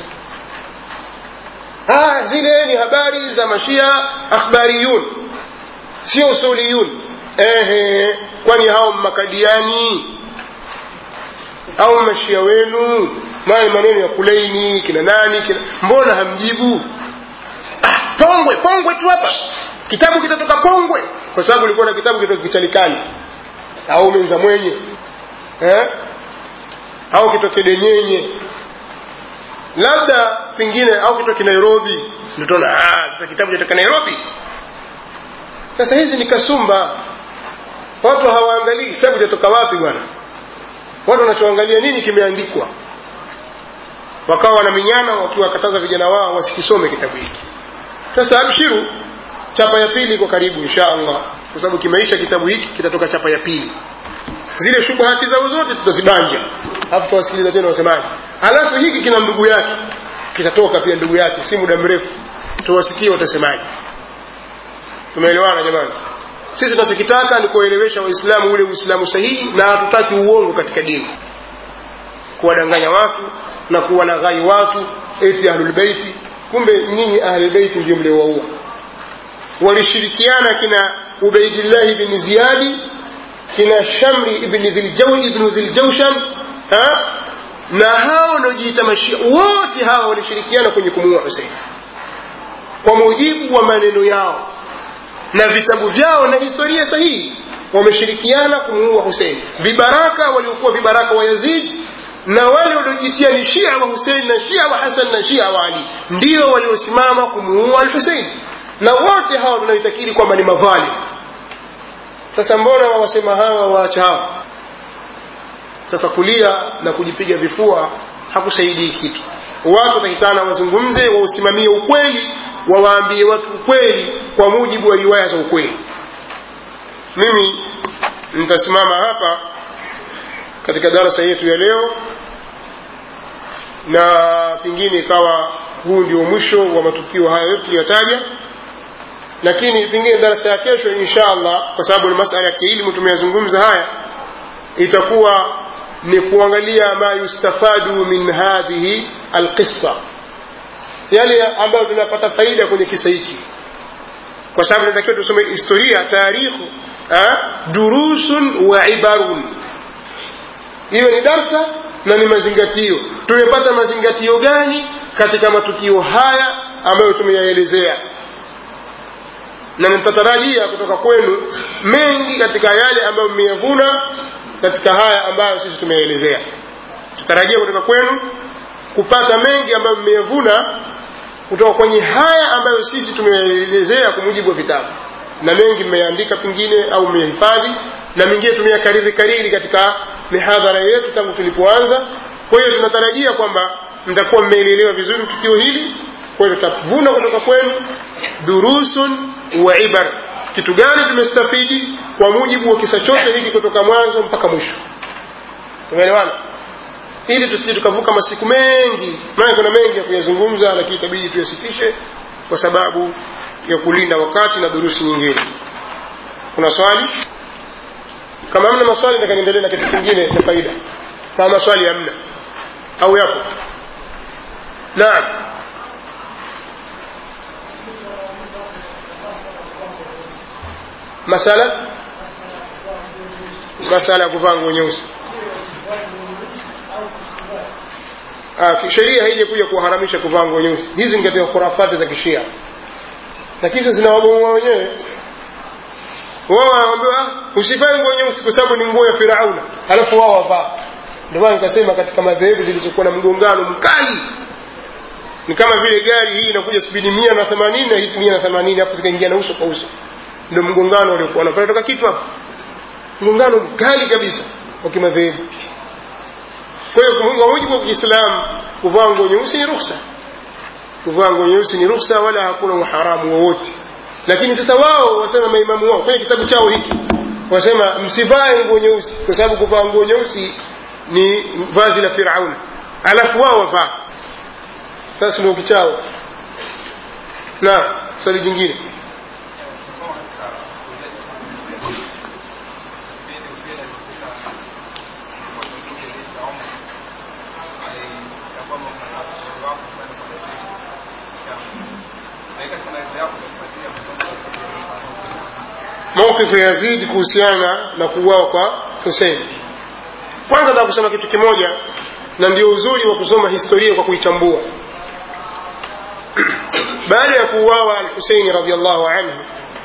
ah, zile ni habari za mashia akhbariyun sio usuliyun ehe kwani hao makadiani au mashia wenu maana maneno ya kulaini kina nani kina mbona hamjibu ah, pongwe pongwe tu hapa kitabu kitatoka pongwe kwa sababu ulikuwa na kitabu kitoka kichalikani au menza mwenye eh? au kitoke denyenye labda pengine au kitoke nairobi ndotona sasa kitabu kitoka nairobi sasa hizi ni kasumba watu hawaangalii kitabu chatoka wapi bwana watu wanachoangalia nini kimeandikwa wakawa wanaminyana wakiwakataza vijana wao wasikisome kitabu hiki sasa abshiru chapa ya pili iko karibu insha allah kwa sababu kimeisha kitabu hiki kitatoka chapa ya pili zile shubuhati zao zote tutazibanja alafu tutawasikiliza tena wasemaji alafu hiki kina ndugu yake kitatoka pia ndugu yake si muda mrefu tuwasikie watasemaji tumeelewana jamani sisi tunachokitaka ni kuwaelewesha waislamu ule uislamu sahihi na hatutaki uongo katika dini kuwadanganya watu na kuwalaghai watu eti ahlulbeiti kumbe nyinyi ahlulbeiti ndio mliowaua walishirikiana kina ubaidillahi bni ziyadi kina shamri ibni dhiljawshan na hao wanaojiita mashia wote hawa walishirikiana kwenye kumuua husein kwa mujibu wa maneno yao na vitabu vyao na historia sahihi wameshirikiana kumuua husein vibaraka waliokuwa vibaraka wa yazid na wale waliojitia ni shia wa husein na shia wa hasan na shia wa ali ndio waliosimama kumuua al husein na wote hawa tunaitakiri kwamba ni madhalim sasa mbona wawasema hawa waacha hawa sasa kulia na kujipiga vifua hakusaidii kitu watu watakitana wazungumze wausimamie ukweli wawaambie watu ukweli kwa mujibu wa riwaya za ukweli mimi nitasimama hapa katika darasa yetu ya leo na pengine ikawa huu ndio mwisho wa matukio haya yote tuliyotaja lakini pengine darasa ya kesho insha allah kwa sababu ni masala ya kielimu tumeyazungumza haya itakuwa ni kuangalia ma yustafadu min hadhihi alqissa yale ambayo tunapata faida kwenye kisa hiki kwa sababu tunatakiwa tusome historia taarikhu durusun wa ibarun hiyo ni darsa na ni mazingatio tumepata mazingatio gani katika matukio haya ambayo tumeyaelezea na nitatarajia kutoka kwenu mengi katika yale ambayo mmeyavuna katika haya ambayo sisi tumeyaelezea tutarajia kutoka kwenu kupata mengi ambayo mmeyavuna kutoka kwenye haya ambayo sisi tumeyaelezea kwa mujibu wa vitabu na mengi mmeyaandika pengine au mmehifadhi na mengine tumeyakariri kariri katika mihadhara yetu tangu tulipoanza kwa hiyo tunatarajia kwamba mtakuwa mmeelelewa vizuri tukio hili kwa hiyo tutavuna kutoka kwenu durusun wa ibar kitu gani tumestafidi kwa mujibu wa kisa chote hiki kutoka mwanzo mpaka mwisho tumeelewana ili tusije tukavuka masiku mengi maana kuna mengi ya kuyazungumza lakini itabidi tuyasitishe kwa sababu ya kulinda wakati na durusi nyingine kuna swali kama hamna maswali nataka niendelee na kitu kingine cha faida kama maswali hamna au yapo naam masala masala ya kuvaa nguo nyeusi sheria haija kuja kuharamisha kuvaa nguo nyeusi hizi ni katika khurafati za kishia na kisha zinawabomoa wenyewe wao wanaambiwa usivae nguo nyeusi kwa sababu ni nguo ya firauna alafu wao wavaa ndio maana nikasema katika madhehebu zilizokuwa na mgongano mkali ni kama vile gari hii inakuja spidi mia na themanini na hii mia na themanini hapo zikaingia na uso kwa uso ndio mgongano uliokuwa unapata toka kitu hapo mgongano mkali kabisa wa kimadhehebu kwa hiyo kwa mujibu wa kiislamu kuvaa nguo nyeusi ni ruhusa kuvaa nguo nyeusi ni ruhusa wala hakuna uharamu wowote lakini sasa wao wasema maimamu wao kwenye kitabu chao hiki wasema msivae nguo nyeusi kwa sababu kuvaa nguo nyeusi ni vazi la firauna alafu wao wavaa sasa ndio kichao na swali jingine mawqifu ya Yazid kuhusiana na kuuawa kwa Hussein. Kwanza nataka kusema kitu kimoja, na ndio uzuri wa kusoma historia kwa kuichambua. Baada ya kuuawa al-Hussein radhiallahu anhu,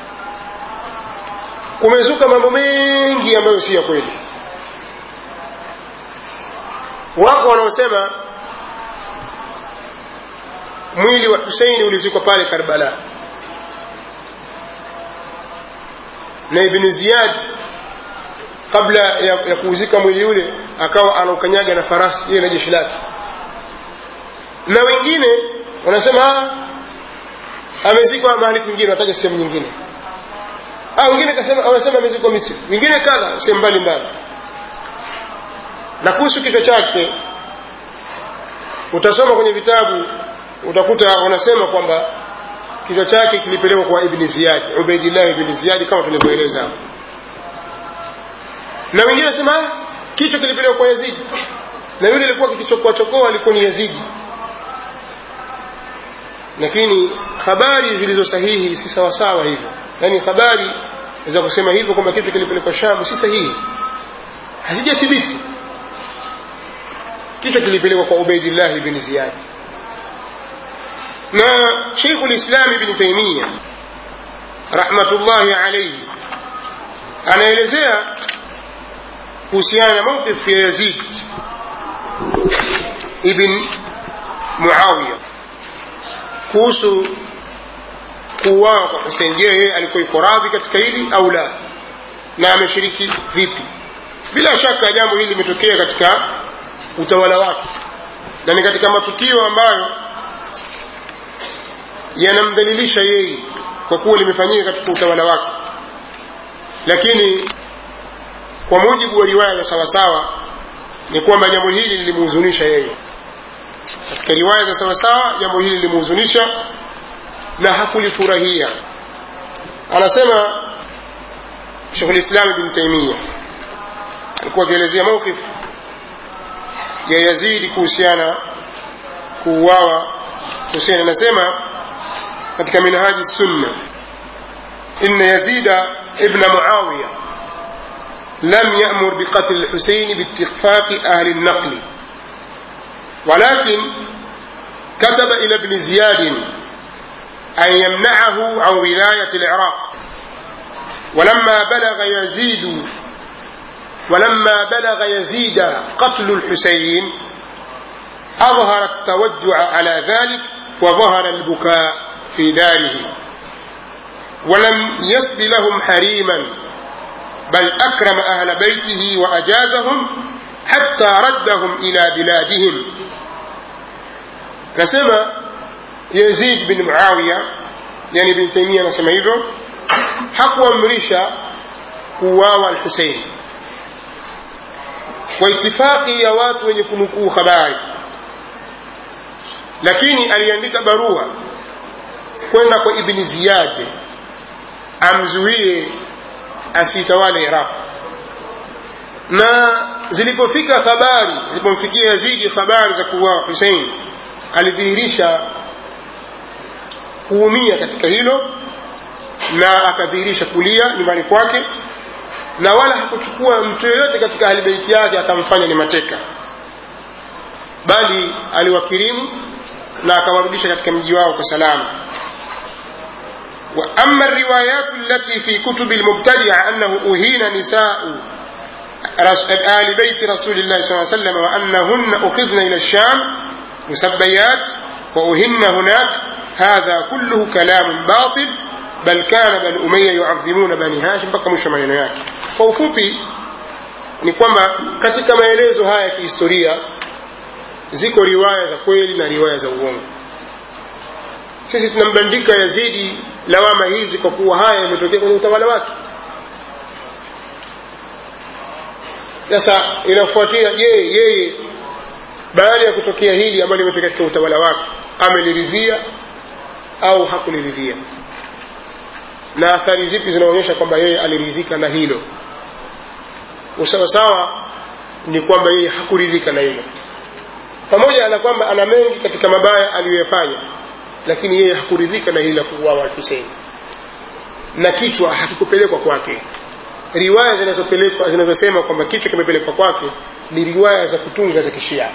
kumezuka mambo mengi ambayo si ya kweli. Wako wanaosema mwili wa Hussein ulizikwa pale Karbala na ibn ziyad kabla ya, ya kuuzika mwili ule akawa anaukanyaga na farasi yeye na jeshi lake na wengine wanasema amezikwa mahali kwingine wanataja sehemu nyingine ah wengine kasema wanasema amezikwa misri wengine kadha sehemu mbalimbali na kuhusu kichwa chake utasoma kwenye vitabu utakuta wanasema kwamba kichwa chake kilipelekwa kwa ibni ziyad ubaidillah ibni ziyad kama tulivyoeleza hapo na wengine wasema kichwa kilipelekwa kwa yazidi na yule alikuwa kikichokoa chokoa alikuwa ni yazidi lakini habari zilizo sahihi si sawasawa hivyo yaani habari za kusema hivyo kwamba kitu kilipelekwa shamu si sahihi hazijathibiti kichwa kilipelekwa kwa ubaidillah ibni ziyad na Sheikh ulislam Ibn Taymiyyah rahmatullahi alaihi anaelezea kuhusiana na mawqif ya yazid ibn muawiya kuhusu kuuawa kwa husein je yeye alikuwa iko radhi katika hili au la na ameshiriki vipi bila shaka jambo hili limetokea katika utawala wake na ni katika matukio ambayo yanamdhalilisha yeye kwa kuwa limefanyika katika utawala wake lakini kwa mujibu wa riwaya za sawasawa ni kwamba jambo hili lilimhuzunisha yeye katika riwaya za sawasawa jambo hili lilimhuzunisha na hakulifurahia anasema shekhu lislam ibn taimia alikuwa akielezea mawqif ya yazidi kuhusiana kuuawa husein anasema katika minhaji sunna inna yazida ibna muawiya لم يأمر بقتل الحسين باتفاق أهل النقل ولكن كتب إلى ابن زياد أن يمنعه عن ولاية العراق ولما بلغ يزيد ولما بلغ يزيد قتل الحسين أظهر التوجع على ذلك وظهر البكاء في داره ولم يسب لهم حريما بل أكرم أهل بيته وأجازهم حتى ردهم إلى بلادهم كسمى يزيد بن معاوية يعني بن تيمية نسمى hivyo hakuamrisha kuuawa al-Hussein kwa itifaki ya watu wenye kunukuu habari lakini aliandika barua kwenda kwa Ibn Ziyad amzuie asitawale Iraq na zilipofika habari zilipomfikia Yazidi habari za kuuawa Hussein alidhihirisha kuumia katika hilo na akadhihirisha kulia nyumbani kwake na wala hakuchukua mtu yoyote katika ahlibeiti yake akamfanya ni mateka bali aliwakirimu na akawarudisha katika mji wao kwa salama وأما الروايات التي في كتب المبتدع أنه أهين نساء آل بيت رسول الله صلى الله عليه وسلم وأنهن أخذن إلى الشام مسبيات وأهن هناك هذا كله كلام باطل بل كان بني أمية يعظمون بني هاشم mpaka mwisho maneno yake kwa ufupi ni kwamba katika maelezo haya ya kihistoria ziko riwaya za kweli na riwaya za uongo sisi tunambandika yazidi lawama hizi kwa kuwa haya yametokea kwenye utawala wake sasa inafuatia je yeye baada ya kutokea hili ambalo limetokea katika utawala wake ameliridhia au hakuliridhia na athari zipi zinaonyesha kwamba yeye aliridhika na hilo usawasawa ni kwamba yeye hakuridhika na hilo pamoja na kwamba ana mengi katika mabaya aliyoyafanya lakini yeye hakuridhika na hili la kuuawa Hussein na kichwa hakikupelekwa kwake riwaya zinazopelekwa zinazosema kwamba kichwa kimepelekwa kwake ni riwaya za kutunga za kishia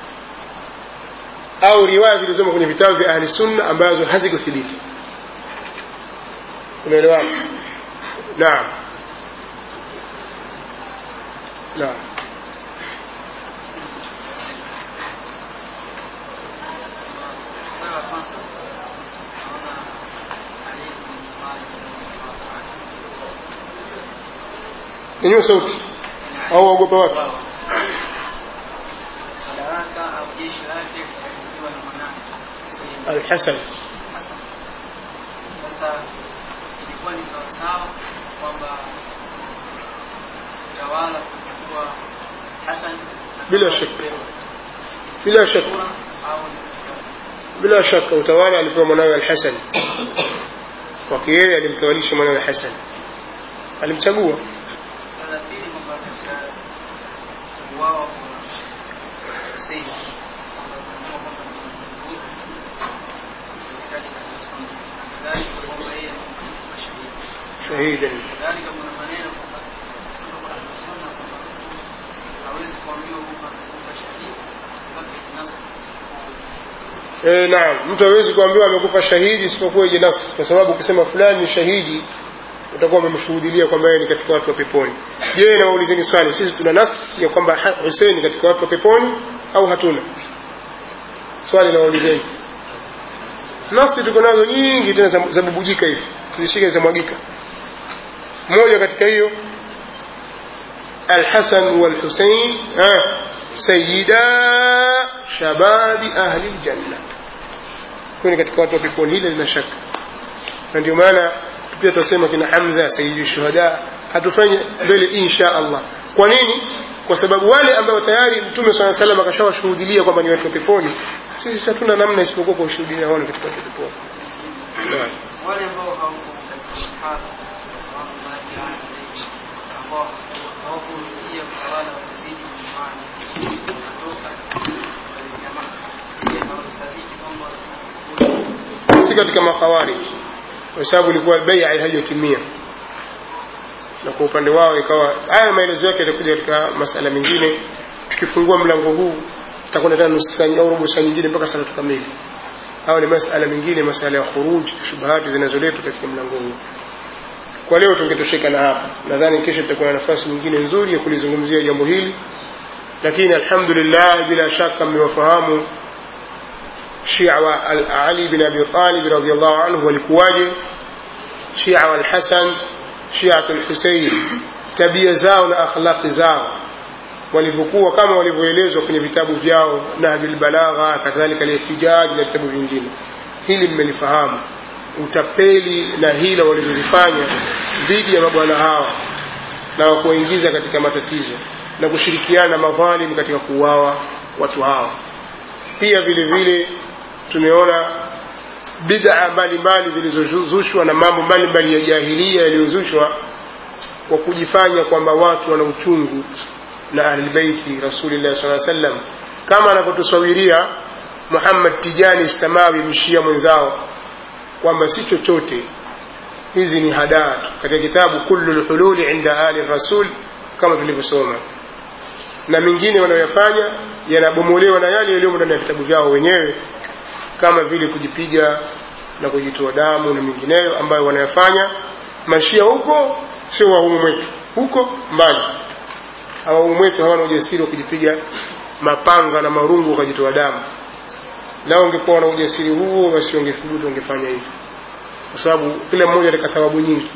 au riwaya zilizomo kwenye vitabu vya ahli sunna ambazo hazikuthibiti umeelewana naam naam nyanyua sauti au waogopa watu madaraka au jeshi lake likiwa na mwanawe Hussein alhasan Hassan. Sasa ilikuwa ni sawasawa kwamba utawala kuchukua Hassan na Bila kama shaka. alipewa bila shaka kura au ni kutaka. bila shaka utawala alipewa mwanawe alhasan kwake yeye alimtawalisha mwanawe hasan alimchagua Swala la pili kwamba katika kuuawa kwa Hussein kwamba tunajua kwamba ni mbuzi katikati katika sunna. Kadhalika kwamba yeye alikuwa shahidi. shahidan kadhalika kuna maneno kwamba kutoka kwa sunna kwamba hawezi kuambiwa kwamba amekufa shahidi mpaka ikinasi e, naam mtu hawezi kuambiwa amekufa shahidi isipokuwa ije nas kwa sababu ukisema fulani ni shahidi utakuwa umemshuhudilia kwamba yeye ni katika watu wa peponi je nawaulizeni swali sisi tuna nas ya kwamba husein katika watu wa peponi au hatuna swali nawaulizeni nasi tuko nazo nyingi tena za bubujika hivi tuzishike zamwagika moja katika hiyo alhasan walhusein sayida shababi ahli ljanna huyu ni katika watu wa peponi hile lina shaka na ndio maana pia tunasema kina hamza sayidi shuhada hatufanye mbele insha allah kwa nini kwa sababu wale ambao tayari mtume saa salam akashawashuhudilia kwamba ni watu wa peponi sisi hatuna namna isipokuwa kuwashuhudilia wale katika watu wa peponi wale ambao hawako katika masahaba rahmatullahi alayhi ambao hawakurudia utawala wa Yazid bin Muawiya kutoka kuelekea Makka je hawasadiki kwamba si katika makhawarij kwa sababu ilikuwa bai'a haijatimia na kwa upande wao ikawa haya maelezo yake yatakuja katika masala mengine tukifungua mlango huu tutakwenda tena nusu saa au robo saa nyingine mpaka saa kamili hayo ni masala mengine masala ya khuruj shubahati zinazoletwa katika mlango huu kwa leo tungetosheka na hapa nadhani kesho tutakuwa na nafasi nyingine nzuri ya kulizungumzia jambo hili lakini alhamdulillah bila shaka mmewafahamu shia wa ali bin abi talib radiallahu anhu walikuwaje shia wa alhasan shiatu lhusein tabia zao na akhlaqi zao walivyokuwa kama walivyoelezwa kwenye vitabu vyao nahjul balagha kadhalika lihtijaj na vitabu vingine hili mmelifahamu utapeli na hila walizozifanya dhidi ya mabwana hawa na wakuwaingiza katika matatizo na kushirikiana na madhalim katika kuuawa watu hawa pia vile vile tumeona bid'a mbalimbali zilizozushwa na mambo mbalimbali ya jahilia yaliyozushwa kwa kujifanya kwamba watu wana uchungu na ahlilbeiti rasulillah saa sallam kama anavyotusawiria muhammad tijani samawi mshia mwenzao kwamba si chochote hizi ni hadaa katika kitabu kullu lhululi inda ali rasul kama tulivyosoma na mengine wanayoyafanya yanabomolewa na yale yaliyomo ndani ya vitabu vyao wenyewe kama vile kujipiga na kujitoa damu na mengineyo ambayo wanayafanya mashia huko sio wahumu mwetu huko mbali hawahumu mwetu hawana ujasiri wa kujipiga mapanga na marungu wakajitoa damu lao wangekuwa wana ujasiri huo basi wangethubutu wangefanya hivyo kwa sababu kila mmoja katika thawabu nyingi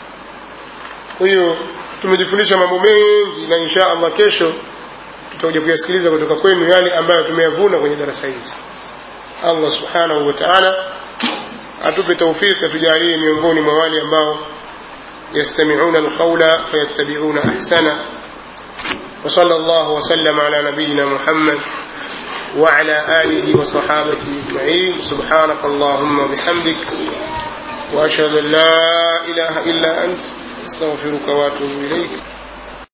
kwa hiyo tumejifundisha mambo mengi na insha allah kesho tutakuja kuyasikiliza kutoka kwenu yale ambayo tumeyavuna kwenye darasa hizi allah subhanahu wa taala atupe taufiki atujalie miongoni mwa wale ambao يستمعون القول فيتبعون أحسنه وصلى الله وسلم على نبينا محمد وعلى آله وصحابته أجمعين سبحانك اللهم وبحمدك وأشهد أن لا إله إلا أنت أستغفرك وأتوب إليك